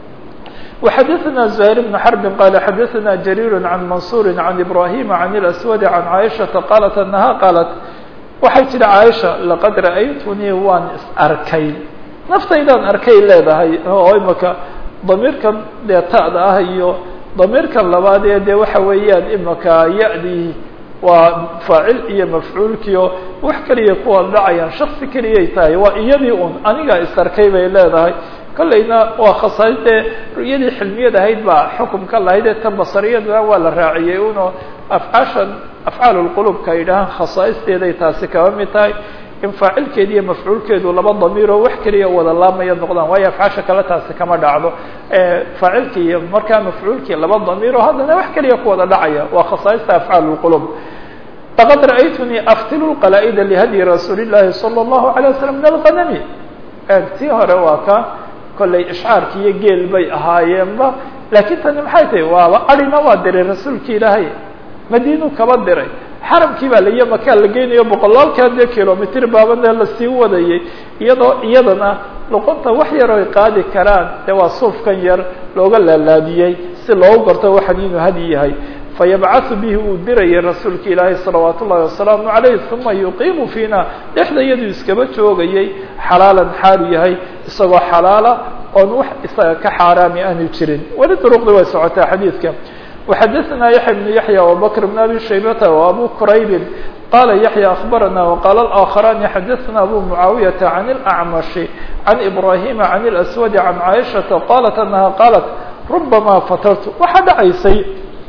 وxadثna زهير بن حرب qال xadثna جرير عن منصور عن إبراهيم عن الأسود عن عائشةa qالت أنها qالت waxay tihi caaisha laqad ra'aytunii waan is arkay naftaydaan arkay leedahay oo imaka damiirkan dee ta'da ah iyo damiirkan labaad ee dee waxa weeyaan imaka ya-dii waa faacil iyo mafcuulkiio wax keliya kuwa dhacayaan shaksi keliyay tahay waa iyadii un anigaa is arkay bay leedahay kollayna waa khasaais dee ru'yadii xilmiyad ahayd baa xukumka lahayd ee tan basariyadna waa la raaciyey uno afcaashan afcaal lqulubka ay dhahaan khasaa'isteeday taasi kaba mid tahay in faacilkeedi iyo mafcuulkeedu laba damiiroo wax keliya wada laamaya noqdaan waayo afcaasha kale taasi kama dhacdo faacilki iyo markaa mafcuulkii laba damiiroo haddana wax keliya ku wada dhacaya waa khasaaista afcaal lqulub laqad ra'aytunii aftilu lqalaa'ida lihadyi rasuuli llahi salى اllahu alay waslam min alqanami tii hore waa ka kollay ishcaarki iyo geel bay ahaayeenba laakiin tani maxay tahay waaba arina waa diray rasuulki ilaahay madiinu kaba diray xaramkii baa laiyo makaa la geynayo boqolaalkaa dee kilomitr baabane lasii wadayay iyadoo iyadana luqunta wax yar oy qaadi karaan dee waa suufkan yar looga laalaadiyey si loogu garto waxan inuu hadyi yahay fayabcaثu bihi uu dirayay rasuulka ilaahay salawaat ullahi wasalaamu عalayh uma yuqiimu fiina dhexda iyaduu iskaba joogayay xalaalan xaalu yahay isagoo xalaala oon wax isaga ka xaaraami aanu jirin weli duruqdi way socotaa xadiidka وxadثna yaحya بن yaحyى وbكر بن abi shaybta وabu qraybi qala yaحyى أخbarana وqala الآkخrani xadثna abu mعaawiyaةa عan الأعmaشh عan إbrahima عan الأswad عan caiشhaةa qalat أnaha qalat رubama fatartu waxaa dhacaysay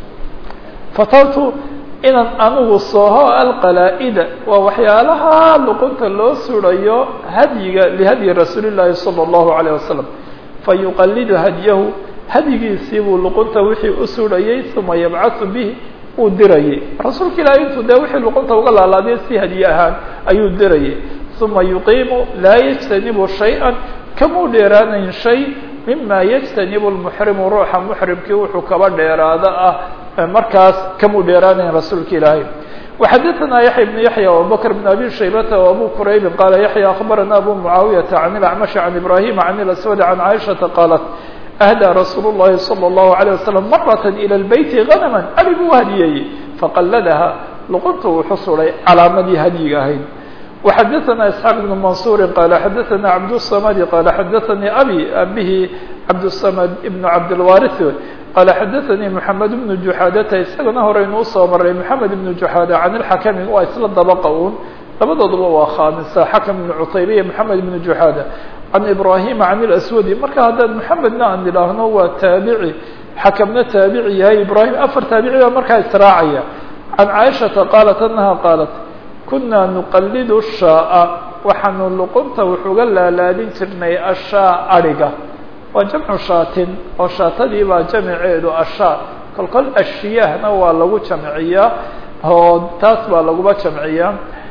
fatartu inaan anigu soho alqalaa-ida waa waxyaalaha luqunta loo surayo hadyiga lihadyi rasuuli الlahi salى الlahu عalيه wasalam fayuqalidu hadyahu hadyigiisii buu luqunta wixii u surayey uma yabcaثu bih uu dirayay rasuulka ilaahay intuu dee wixii luqunta uga laalaadiyay si hadyi ahaan ayuu dirayay uma yuqiimu laa yajtanibu shayئa kamuu dheeraanayn shay mima yajtanibu lmuxrimu ruuxa muxrimkii wuxuu kaba dheeraada ah markaas kamuu dheeraanayn rasuulka ilaahay وxadثna yaحya بن yaحyى وabubكر بن abi shaybta وabu qraybi qala yaحyى أخbarana abu mعaawiyaةa عan الأcmaشh عan ibrahima عan الأswad عan caiشhaةa qاlat أhdى rasuul الlahi slى الlahu عalيه waslم maraة ilى الbeyti غanما abi buu hadiyeyey faqaladaha luqunta uu xusuray calaamadii hadyiga ahayd وxadثna isxaaq بn mansuri qala xadثna cabdالصmd qala xadaثanii abi abihi cabdالصmd ibn cabdالwariث qala xadaثanii mحamed بn juxaadata isagana horeynu usoo maray mحamed ibn juxaada can اlxakmi waa isla dabaqa un labadooduba waa khaamisa xakm ibn cutayba iyo mحamed ibn juxaada can ibrahima can اlaswadi marka haddaan mحamedna aan idhaahno waa taabici xakamna taabici yahay ibrahim afar taabici baa markaa israacaya can caaishaةa qaalat anaha qaalat kuna nuqalidu shaaa waxaanu luqunta wuxuga laalaadin jirnay ashaa ariga waa jamcu shaatin oo shaatadii baa jamiceedu ashaa kolkol ashiyaahna waa lagu jamciyaa oo taas baa laguba jamciyaa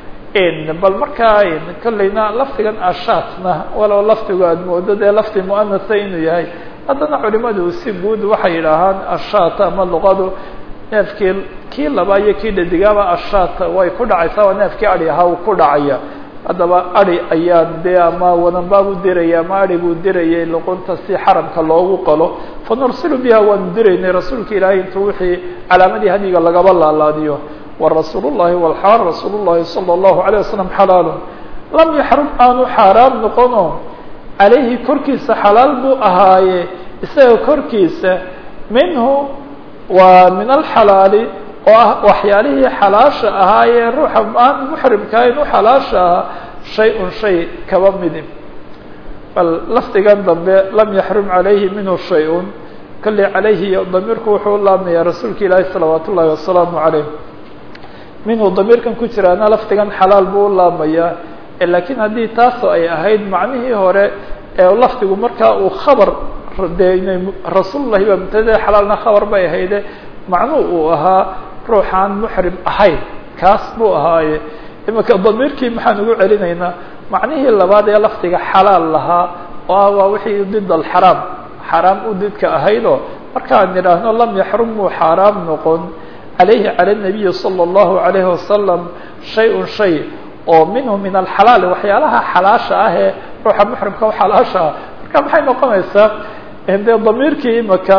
bal markaa kolleyna lafdigan ashaatna walow lafdigu aad moodo dee lafdi muanasa inuu yahay haddana culimadu si guud waxay yidhaahaan ashaat ama luqadu neefkii kii laba iyo kii dhadigaaba ashaat way ku dhacaysaa waa neefkii adi ahaa uu ku dhacaya haddaba adi ayaan dee ama wadanbaabuu diraya ama adhiguu dirayay luqunta si xaramka loogu qalo fanursilu biha waanu diraynay rasuulka ilaahay intuu wixii calaamadii hadyiga lagaba laalaadiyo warasuul الlahi wlxaal rasuul الlahi salى الlahu عalيه waslم xalaalu lam yaxrum aanu xaaraam noqono calayhi korkiisa xalaal buu ahaaye isaga korkiisa minhu waa min alxalaali oo ah waxyaalihii xalaasha ahaayee ruuxa aan muxrimka ahayn u xalaasha ahaa shay un shay kaba midi bal lafdigan dambe lam yaxrum calayhi minhu shay-un kale calayhi damiirku wuxuu laabmaya rasuulka ilaahi salawaat ullaahi wasalaamu calayh minhu damiirkan ku jiraana lafdigan xalaal buu u laabmayaa laakiin haddii taasoo ay ahayd macnihii hore ee lafdigu markaa uu khabar dee inay rasuulullahi baa mubtade xalaalna khabar bay ahayde macnuu uu ahaa ruuxaan muxrim ahayn kaas buu ahaaye imika damiirkii maxaan ugu celinaynaa macnihii labaad ee lafdiga xalaal lahaa oo ah waa wixii did alxaraam xaraam u didka ahaydoo markaan nidhaahno lam yaxrum muu xaaraam noqon calayhi cala nabiyi sala allahu alayhi wasalam shay-un shay oo minhu min alxalaal waxyaalaha xalaasha ah ee ruuxa muxrimka u xalaasha ah marka maxay noqonaysaa dee damiirkii imika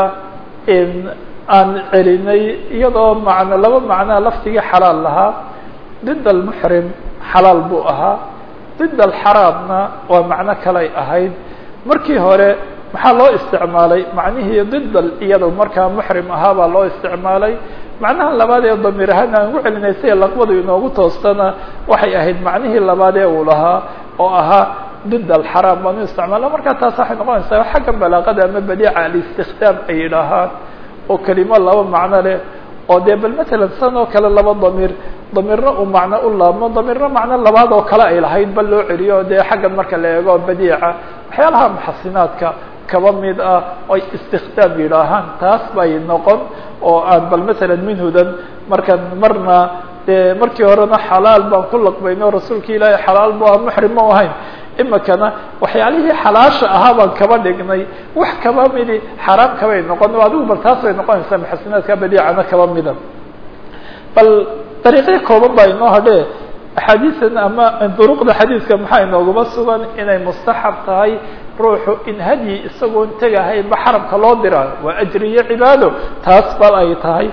aan celinay iyadoo macno laba macnaa lafdigii xalaal lahaa did almuxrim xalaal buu ahaa did alxaraamna waa macno kalay ahayd markii hore maxaa loo isticmaalay macnihii didal iyada markaa muxrim ahaa baa loo isticmaalay macnaha labaad ee damiir ahaan aan ugu celinay si laqbadu inoogu toostana waxay ahayd macnihii labaad ee uu lahaa oo ahaa did alxaraam baanu isticmaala markaa taas waxay noqonaysaa xagga balaaqada ama badiica alistikhdaam ay yidhaahaan oo kelimo laba macno leh oo dee bal matalan san oo kale laba damiir damiirna uu macno u laabmo damiirna macno labaad oo kale ay lahayd bal loo celiyo dee xaggan marka la eego badiica waxyaalaha muxasinaadka kaba mid ah oy istikhdaam yidhaahaan taas bay noqon oo aan bal matalan minhudan markan marna dee markii horena xalaal baan ku laqbayno rasuulka ilaahay xalaal bu ah muxrim ma ahayn imikana waxyaalihii xalaasha ahaa baan kaba dhignay wax kaba midi xaraam kabay noqon adigu bal taas bay noqonaysaa muxasinaadka badiicana kaba mida bal dariiqyo kooban baa inoo hadhe axaadiisan ama duruqda xadiidka maxaa inooguma sugan inay mustaxab tahay ruuxu in hadyi isagoon tegahaynba xaramka loo dira waa ajri iyo cibaado taas bal ay tahay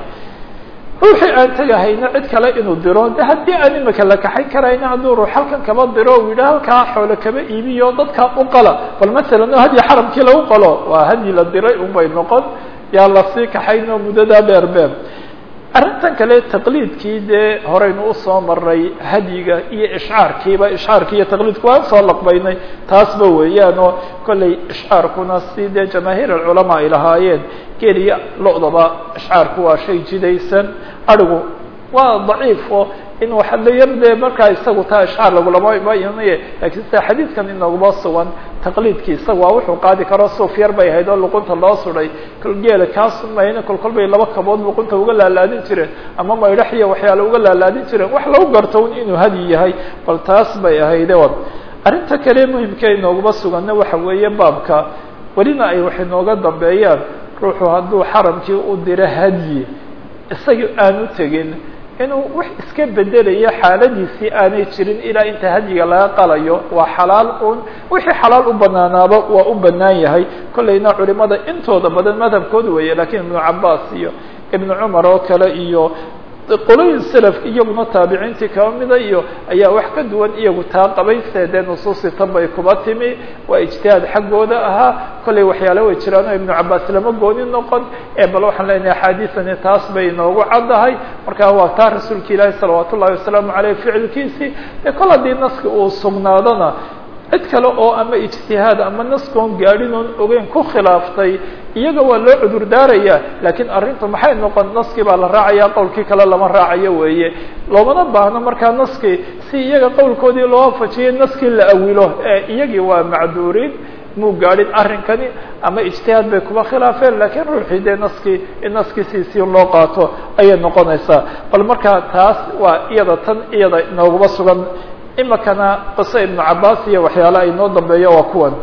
ruuxii aan tegahayna cid kale inuu diro de haddii aan imika la kaxayn karayna hadduu ruux halkan kaba diro u yidhaha halkaa xoolo kaba iibiyo dadkaa u qala bal masalan o hadyi xaramkii lagu qalo waa hadyi la diray unbay noqon yaa lasii kaxayno muddadaa dheer beer arrintan kale taqliidkii dee horeynu usoo maray hadyiga iyo ishcaarkiiba ishcaarki iyo taqliidku waan soo laqbaynay taasba weeyaan oo kollay ishcaarkuna si dee jamaahiir alculamaa ay lahaayeen geliya lo-daba ishcaarku waa shay jidaysan arigu waa daciif oo in waxa la yar dee markaa isagu taa ishcaar lagulama imanaye lakiin sida xadiidkan inaguma sugan taqliidkii isaga waa wuxuu qaadi karo suuf yar bay ahayd oo luqunta loo suday kol geela kaasu mayna kol kol bay laba kabood luqunta uga laalaadin jireen ama maydhax iyo waxyaale uga laalaadin jireen wax lagu garto un inuu hadyi yahay bal taas bay ahayde arrinta kale muhimka inooguma suganna waxa weeye baabka welina ay wax inooga dambeeyaan ruuxu hadduu xaramkii u diro hadyi isaga aanu tegin inuu wax iska bedelayo xaaladiisii aanay jirin ilaa inta hadyiga laga qalayo waa xalaal un wixii xalaal u banaanaaba waa u banaan yahay kollayna culimada intooda badan madhabkooda weeye lakiin ibnu cabaas iyo ibnu cumar oo kale iyo qolooyin selafka iyaguna taabiciintii kaba mida iyo ayaa wax ka duwan iyagu taa qabayse dee nusuusi tan bay kuba timi waa ijtihaad xaggooda ahaa kollay waxyaale way jiraan oo ibnu cabaas lama gooni noqon ee bal waxaan leenahay axaadiisani taas bay inoogu caddahay marka waa taa rasuulka ilaahi salawaat ullahi wasalaamu aleyh ficilkiisii ee kol haddii naski uu sugnaadona cid kale oo ama ijtihaad ama naskoon gaadhin oon ogeyn ku khilaaftay iyaga waa loo cudur daaraya laakiin arrintu maxay noqon naskii baa la raacaya qowlkii kale lama raacayo weeye loomana baahno markaa naskii si iyaga qowlkoodii loo wafajiyay naskii la awilo ee iyagii waa macduuriin muu gaadhin arrinkani ama ijtihaad bay kuba khilaafeen lakiin ruuxii dee naskii in naskii siisii loo qaato ayay noqonaysaa bal markaa taas waa iyada tan iyada inooguma sugan imikana qiso ibnu cabaas iyo waxyaale ay noo dambeeyo waa kuwan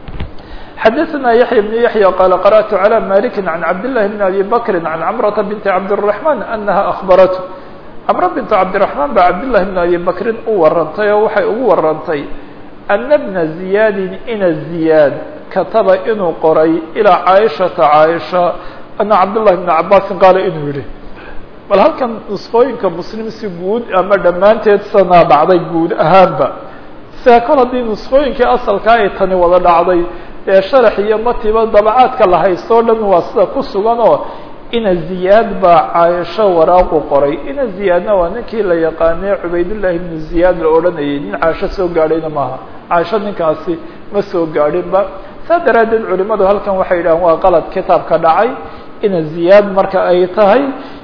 xadaثna yaحya بن yaحyى qال qarأت عlى malik عan cabdاللahi بn abi bakri عan cmرةa bint cabdالرaحman أnaha أخbarat cmr bint cabdiرaحman ba cabdالlahi بn abi bakrin u warantay oo waxay ugu warantay أna bna زiyaadi ina زiyaad kataba inuu qoray ilىa caaشhaةa caaشha ana cabdالlahi بn cabaasin qaala inuu yihi bal halkan nusqooyinka muslim si guud ama dhammaanteed sanaa dhacday guud ahaanba sia kol haddii nusqooyinkii asalkaa ay tani wada dhacday ee sharax iyo matiba dabacaadka la haysto o dhan waa sida ku sugan oo ina ziyaad baa caaisho waraaqu qoray ina ziyaadna waa ninkii la yaqaanay cubaydullahi ibnu ziyaad la odhanayay nin caasho soo gaadhayna maaha caasho ninkaasi ma soo gaadhinba saa daraaddeed culimadu halkan waxay yidhahaan waa qalad kitaabka dhacay ina ziyaad marka ay tahay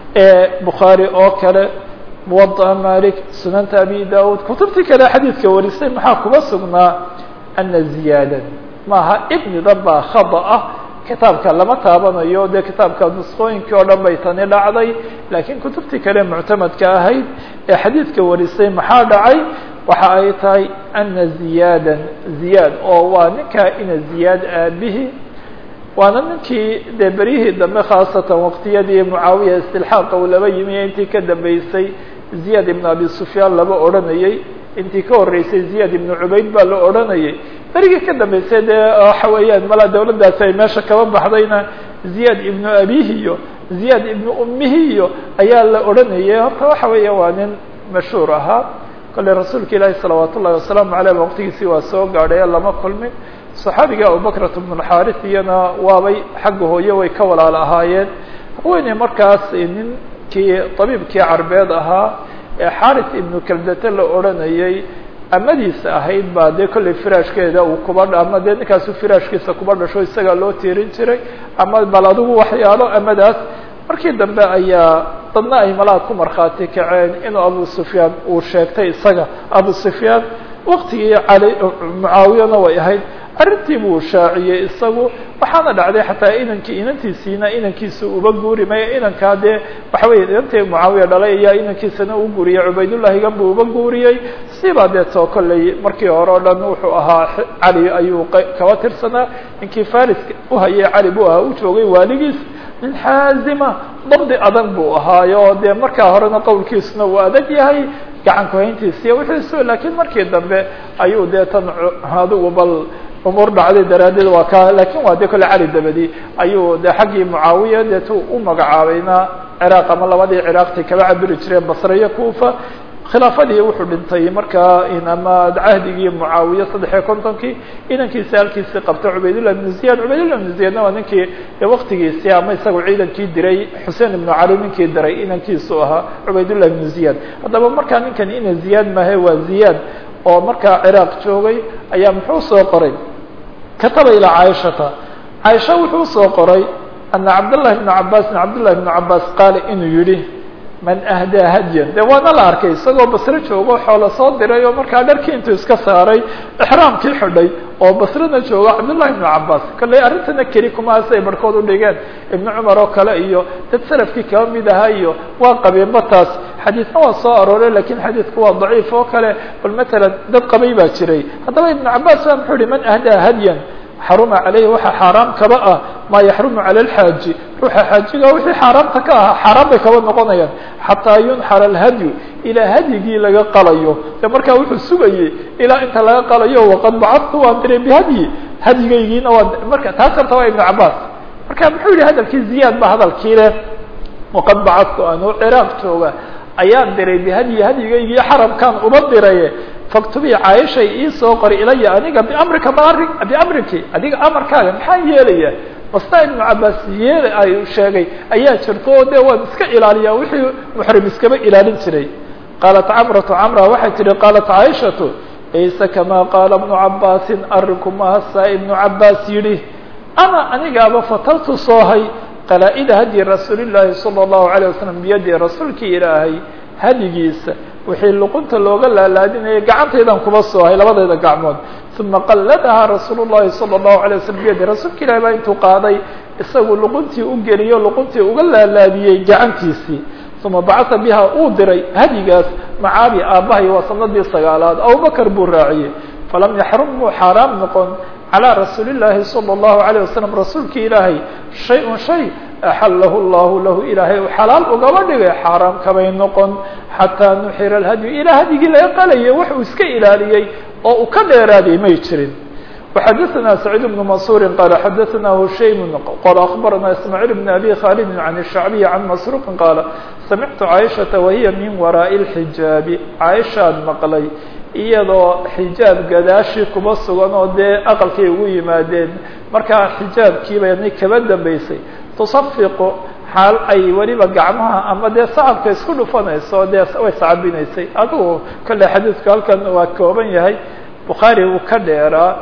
bukhaari oo kale muwadaa malik sunanta abi daud kutubtii kale xadiidka warisay maxaa kuba sugnaa ana ziyaadan maaha ibnida baa khada ah kitaabka lama taabanayo dee kitaabka nusqooyinkii oo dhan bay tani dhacday laakiin kutubtii kale muctamadka ahayd ee xadiidka warisay maxaa dhacay waxa ay tahay ana ziyaadan ziyaad oo waa ninkaa ina ziyaad aabihi waana ninkii dee beryihii dambe khaasatan waqtiyadii mucaawiya istilxaaqa uu laba yimi intii ka dambeysay ziyaad ibnu abi sufyaan laba odhanayey intii ka horreysay ziyaad ibnu cubayd baa la odhanayay berigii ka dambeysay dee waxa weeyaan mala dawladdaasi ay meesha kaba baxdayna ziyaad ibnu abihi iyo ziyaad ibnu ummihi iyo ayaa la odhanayay horta waxa weeya waa nin mashhuur ahaa kolley rasuulka ilaahi salawaat ullahi wasalaamu aleyh waqtigiisii waa soo gaadhay lama kulmin saxaabiga abubakrat bnu lxaris iyana waabay xagga hooye way ka walaal ahaayeen haweeney markaas ninkii tabiibkii carbeed ahaa ee xaris ibnu kaldate la odhanayay amadiisa ahayd baa dee kolley firaashkeeda uu kuba ama dee ninkaasu firaashkiisa kuba dhasho isagaa loo tiirin jiray ama bal adigu waxyaalo amadaas markii dambe ayaa dadna ay malaha ku markhaati kaceen inuu abu sufyaan uu sheegtay isaga abu sufyaan waktigii cali mucaawiyana way ahayd arrintii buu shaaciyey isagu waxaana dhacday xataa inankii inantiisiina inankiisa uba guuri maya inankaa dee waxa weya inantii mucaawiya dhalay ayaa inankiisana u guuriyey cubaydullahigan buu uba guuriyey sibaa dee too kolley markii hore o dhan wuxuu ahaa cali ayuu kaba tirsanaa ninkii fariska uhayay cali buu ahaa u joogay waaligiis nin xaazima dabdi adag buu ahaayo dee markaa horena qowlkiisuna uu adag yahay gacan kuhayntiisiiyo wixiisu laakiin markii dambe ayuu dee tan adigu bal umuur dhacday daraaddeed waa ka lakin waa dee kolle cali dabadi ayuu de xaggii mucaawiya deetu u magacaabayna ciraaq ama labadii ciraaqtay kaba cabiri jireen basre iyo kufa khilaafadii wuxuu dhintay markaa ama cahdigii mucaawiye saddex iyo kontonkii inankiisi halkiisii qabta cubaydullah ibnu ziyad cubaydullah ibnu ziyadna waa ninkii waktigiisii ama isagu ciidankii diray xuseen ibnu cali ninkii diray inankiisu ahaa cubaydullah ibnu ziyad haddaba markaa ninkan ina ziyaad mahe waa ziyaad oo markaa ciraaq joogay ayaa muxuu soo qoray kataba ilaa caaishata caaisha wuxuu soo qoray ana cabdاllahi bna cabaasin cabdullahi bnu cabaas qaala inuu yihi man ahdaa hadyan de waana la arkay isagoo basre joogo xoola soo diray oo markaa dharkii intuu iska saaray exraamkii xidhay oo basrena joogo cabdullahi ibnu cabaas kolley arrintana keli kumaas ay barhkood u dhigeen ibnu cumar oo kale iyo dad salafkii kaba mid ahaa iyo waa qabeenba taas xadiidna waa soo arooray lakin xadiidku waa daciif oo kale bal matalan dad qabay baa jiray haddaba ibnu cabaas waa muxuu yihi man ahdaa hadyan xaruma caleyhi waxaa xaaraam kaba ah maa yaxrumu cala alxaaji ruuxa xaajiga wixii xaaraamta ka ahaa xaaraan bay kaba noqonayaan xataa yunxara alhadyu ilaa hadyigii laga qalayo de markaa wuxuu sugayey ilaa inta laga qalayo waqad bacadtu waan diray bihadyi hadyigaygiina waa marka taas horta waa ibnu cabaas marka muxuu yihi hadalkii ziyaad ba hadalkii leh waqad bacadtu anuu ciraaq jooga ayaan diray bihadyi hadyigaygii xaramkaan uba diraye faktubii caaishay iisoo qori ilaya aniga biamrika maari biamriki adiga amarkaaga maxaa yeelaya basta ibnu cabaas yeela ay sheegay ayaa jirto oo de waan iska ilaaliyaa wixii muxrim iskaba ilaalin jiray qaalat camratu camra waxay tihi qaalat caaishatu laysa kamaa qaala ibnu cabaasin arinku mahasaa ibnu cabaas yidhi ana anigaaba fatartu soohay qalaa-ida hadyi rasuuli llaahi sala allahu alayh wasalam biyadi rasuulkii ilaahay hadigiisa wixii luqunta looga laalaadinayay gacantaydan kuba soohay labadayda gacmood uma qalladahaa rasuul llahi sala allahu alay waslam biyadi rasuulka ilahi baa intuu qaaday isagu luquntii u geliyo luquntii uga laalaadiyey gacantiisii uma bacata biha uu diray hadigaas macaabi aabbahay waa sanadii sagaalaad abubakar buu raaciyey falam yaxrum muu xaaraam noqon calىa rasuuli llaahi salى اllahu alayه wasalam rasuulki ilaahay shay-un shay axalahu llahu lahu ilaahay u xalaal ugaba dhigay xaaraam kabay noqon xataa nuxira alhadyu ilaa hadyigii laga qalayay wax uu iska ilaaliyey oo uu ka dheeraaday may jirin وxadثna سacيid بن maنصuuri qala xadaثna hushaym qala aخbarana ismاعيل بn abi khaalidi عan الشhacbiي can masruuqi qaala samictu caaishaةa wahiya min waraaءi الxijaabi caaishaan maqlay iyadoo xijaab gadaashi kuba sugan oo dee aqalkay ugu yimaadeen markaa xijaabkiibay ni kaba dambeysay tusafiqu xaal ay weliba gacmaha ama dee sacabka isku dhufanayso dee way sacabinaysay adigu kale xadiidku halkan waa kooban yahay bukhaari uu ka dheeraa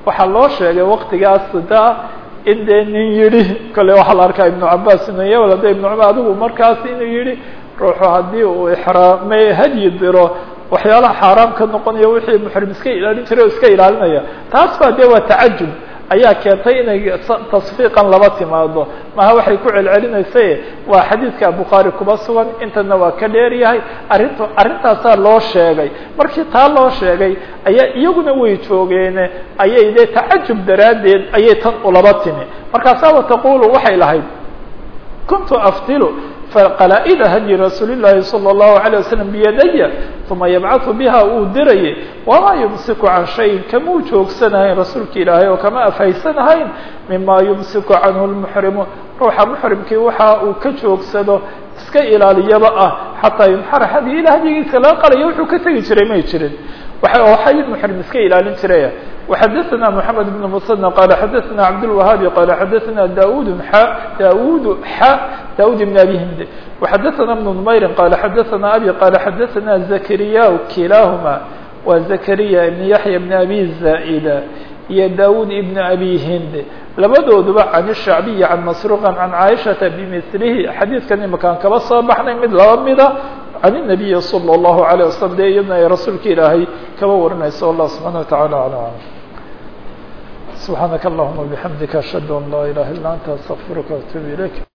waxaa loo sheegay waktigaas da in dee nin yidhi kale waxaa la arkaa ibnu cabaas inuu ya walade ibnu cumar adigu markaas inuu yihi ruuxu haddii uu ixraame hadyi diro waxyaalaha xaaraam ka noqonaya wixii muxrim iska ilaalin jiray o iska ilaalinaya taas baa dee waa tacajub ayaa keentay inay tasfiiqan laba timaado maha waxay ku celcelinaysa waa xadiidka bukhaari kuba sugan intana waa ka dheer yahay arrinta arrintaasaa loo sheegay markii taa loo sheegay ayaa iyaguna way joogeene ayay dee tacajub daraaddeed ayay tan ulaba timi markaasaaba taqulu waxay lahayd kuntu aftilu qalaa-ida hadyi rasuuli llaahi salى اllahu عalيه waslm biyadaya uma yabcaثu biha uu dirayay wamaa yumsiku can shayin kamuu joogsanahayn rasuulka ilaahay oo kama afhaysanahayn mima yumsiku canhu lmuxrimu ruuxa muxrimkii waxa uu ka joogsado iska ilaaliyaba ah xataa yunxara hadiyi ila hadyigiisa laga qalayo wuxuu ka tegi jiray may jirin waxay muxrim iska ilaalin jiraya وxadثna محamed بن mسنى qال xadثna cabdالوهاaبي qال xadثna daud daud x daud بن abi hind وxadثna بن نmayr qال xadثna abي qال xadثna زkrya kilahma wa زkrya بن yaحyى بن abi زائdة iyo daud بن abi hind labadooduba can الشhacbiyi can masruqa can caaishaةa bmثlihi xadiidkan imakaan kaba soo baxnay mid laba mida can النabiyi slى الlahu عalيه waslم de iyadna ay rasuulka ilaahay kaba warinayso allah subحana وataعalى alى alam subحaanaka اllahuma bحamdika ashhadu an laa ilaha illa anta astغfiruka وatuub ilayk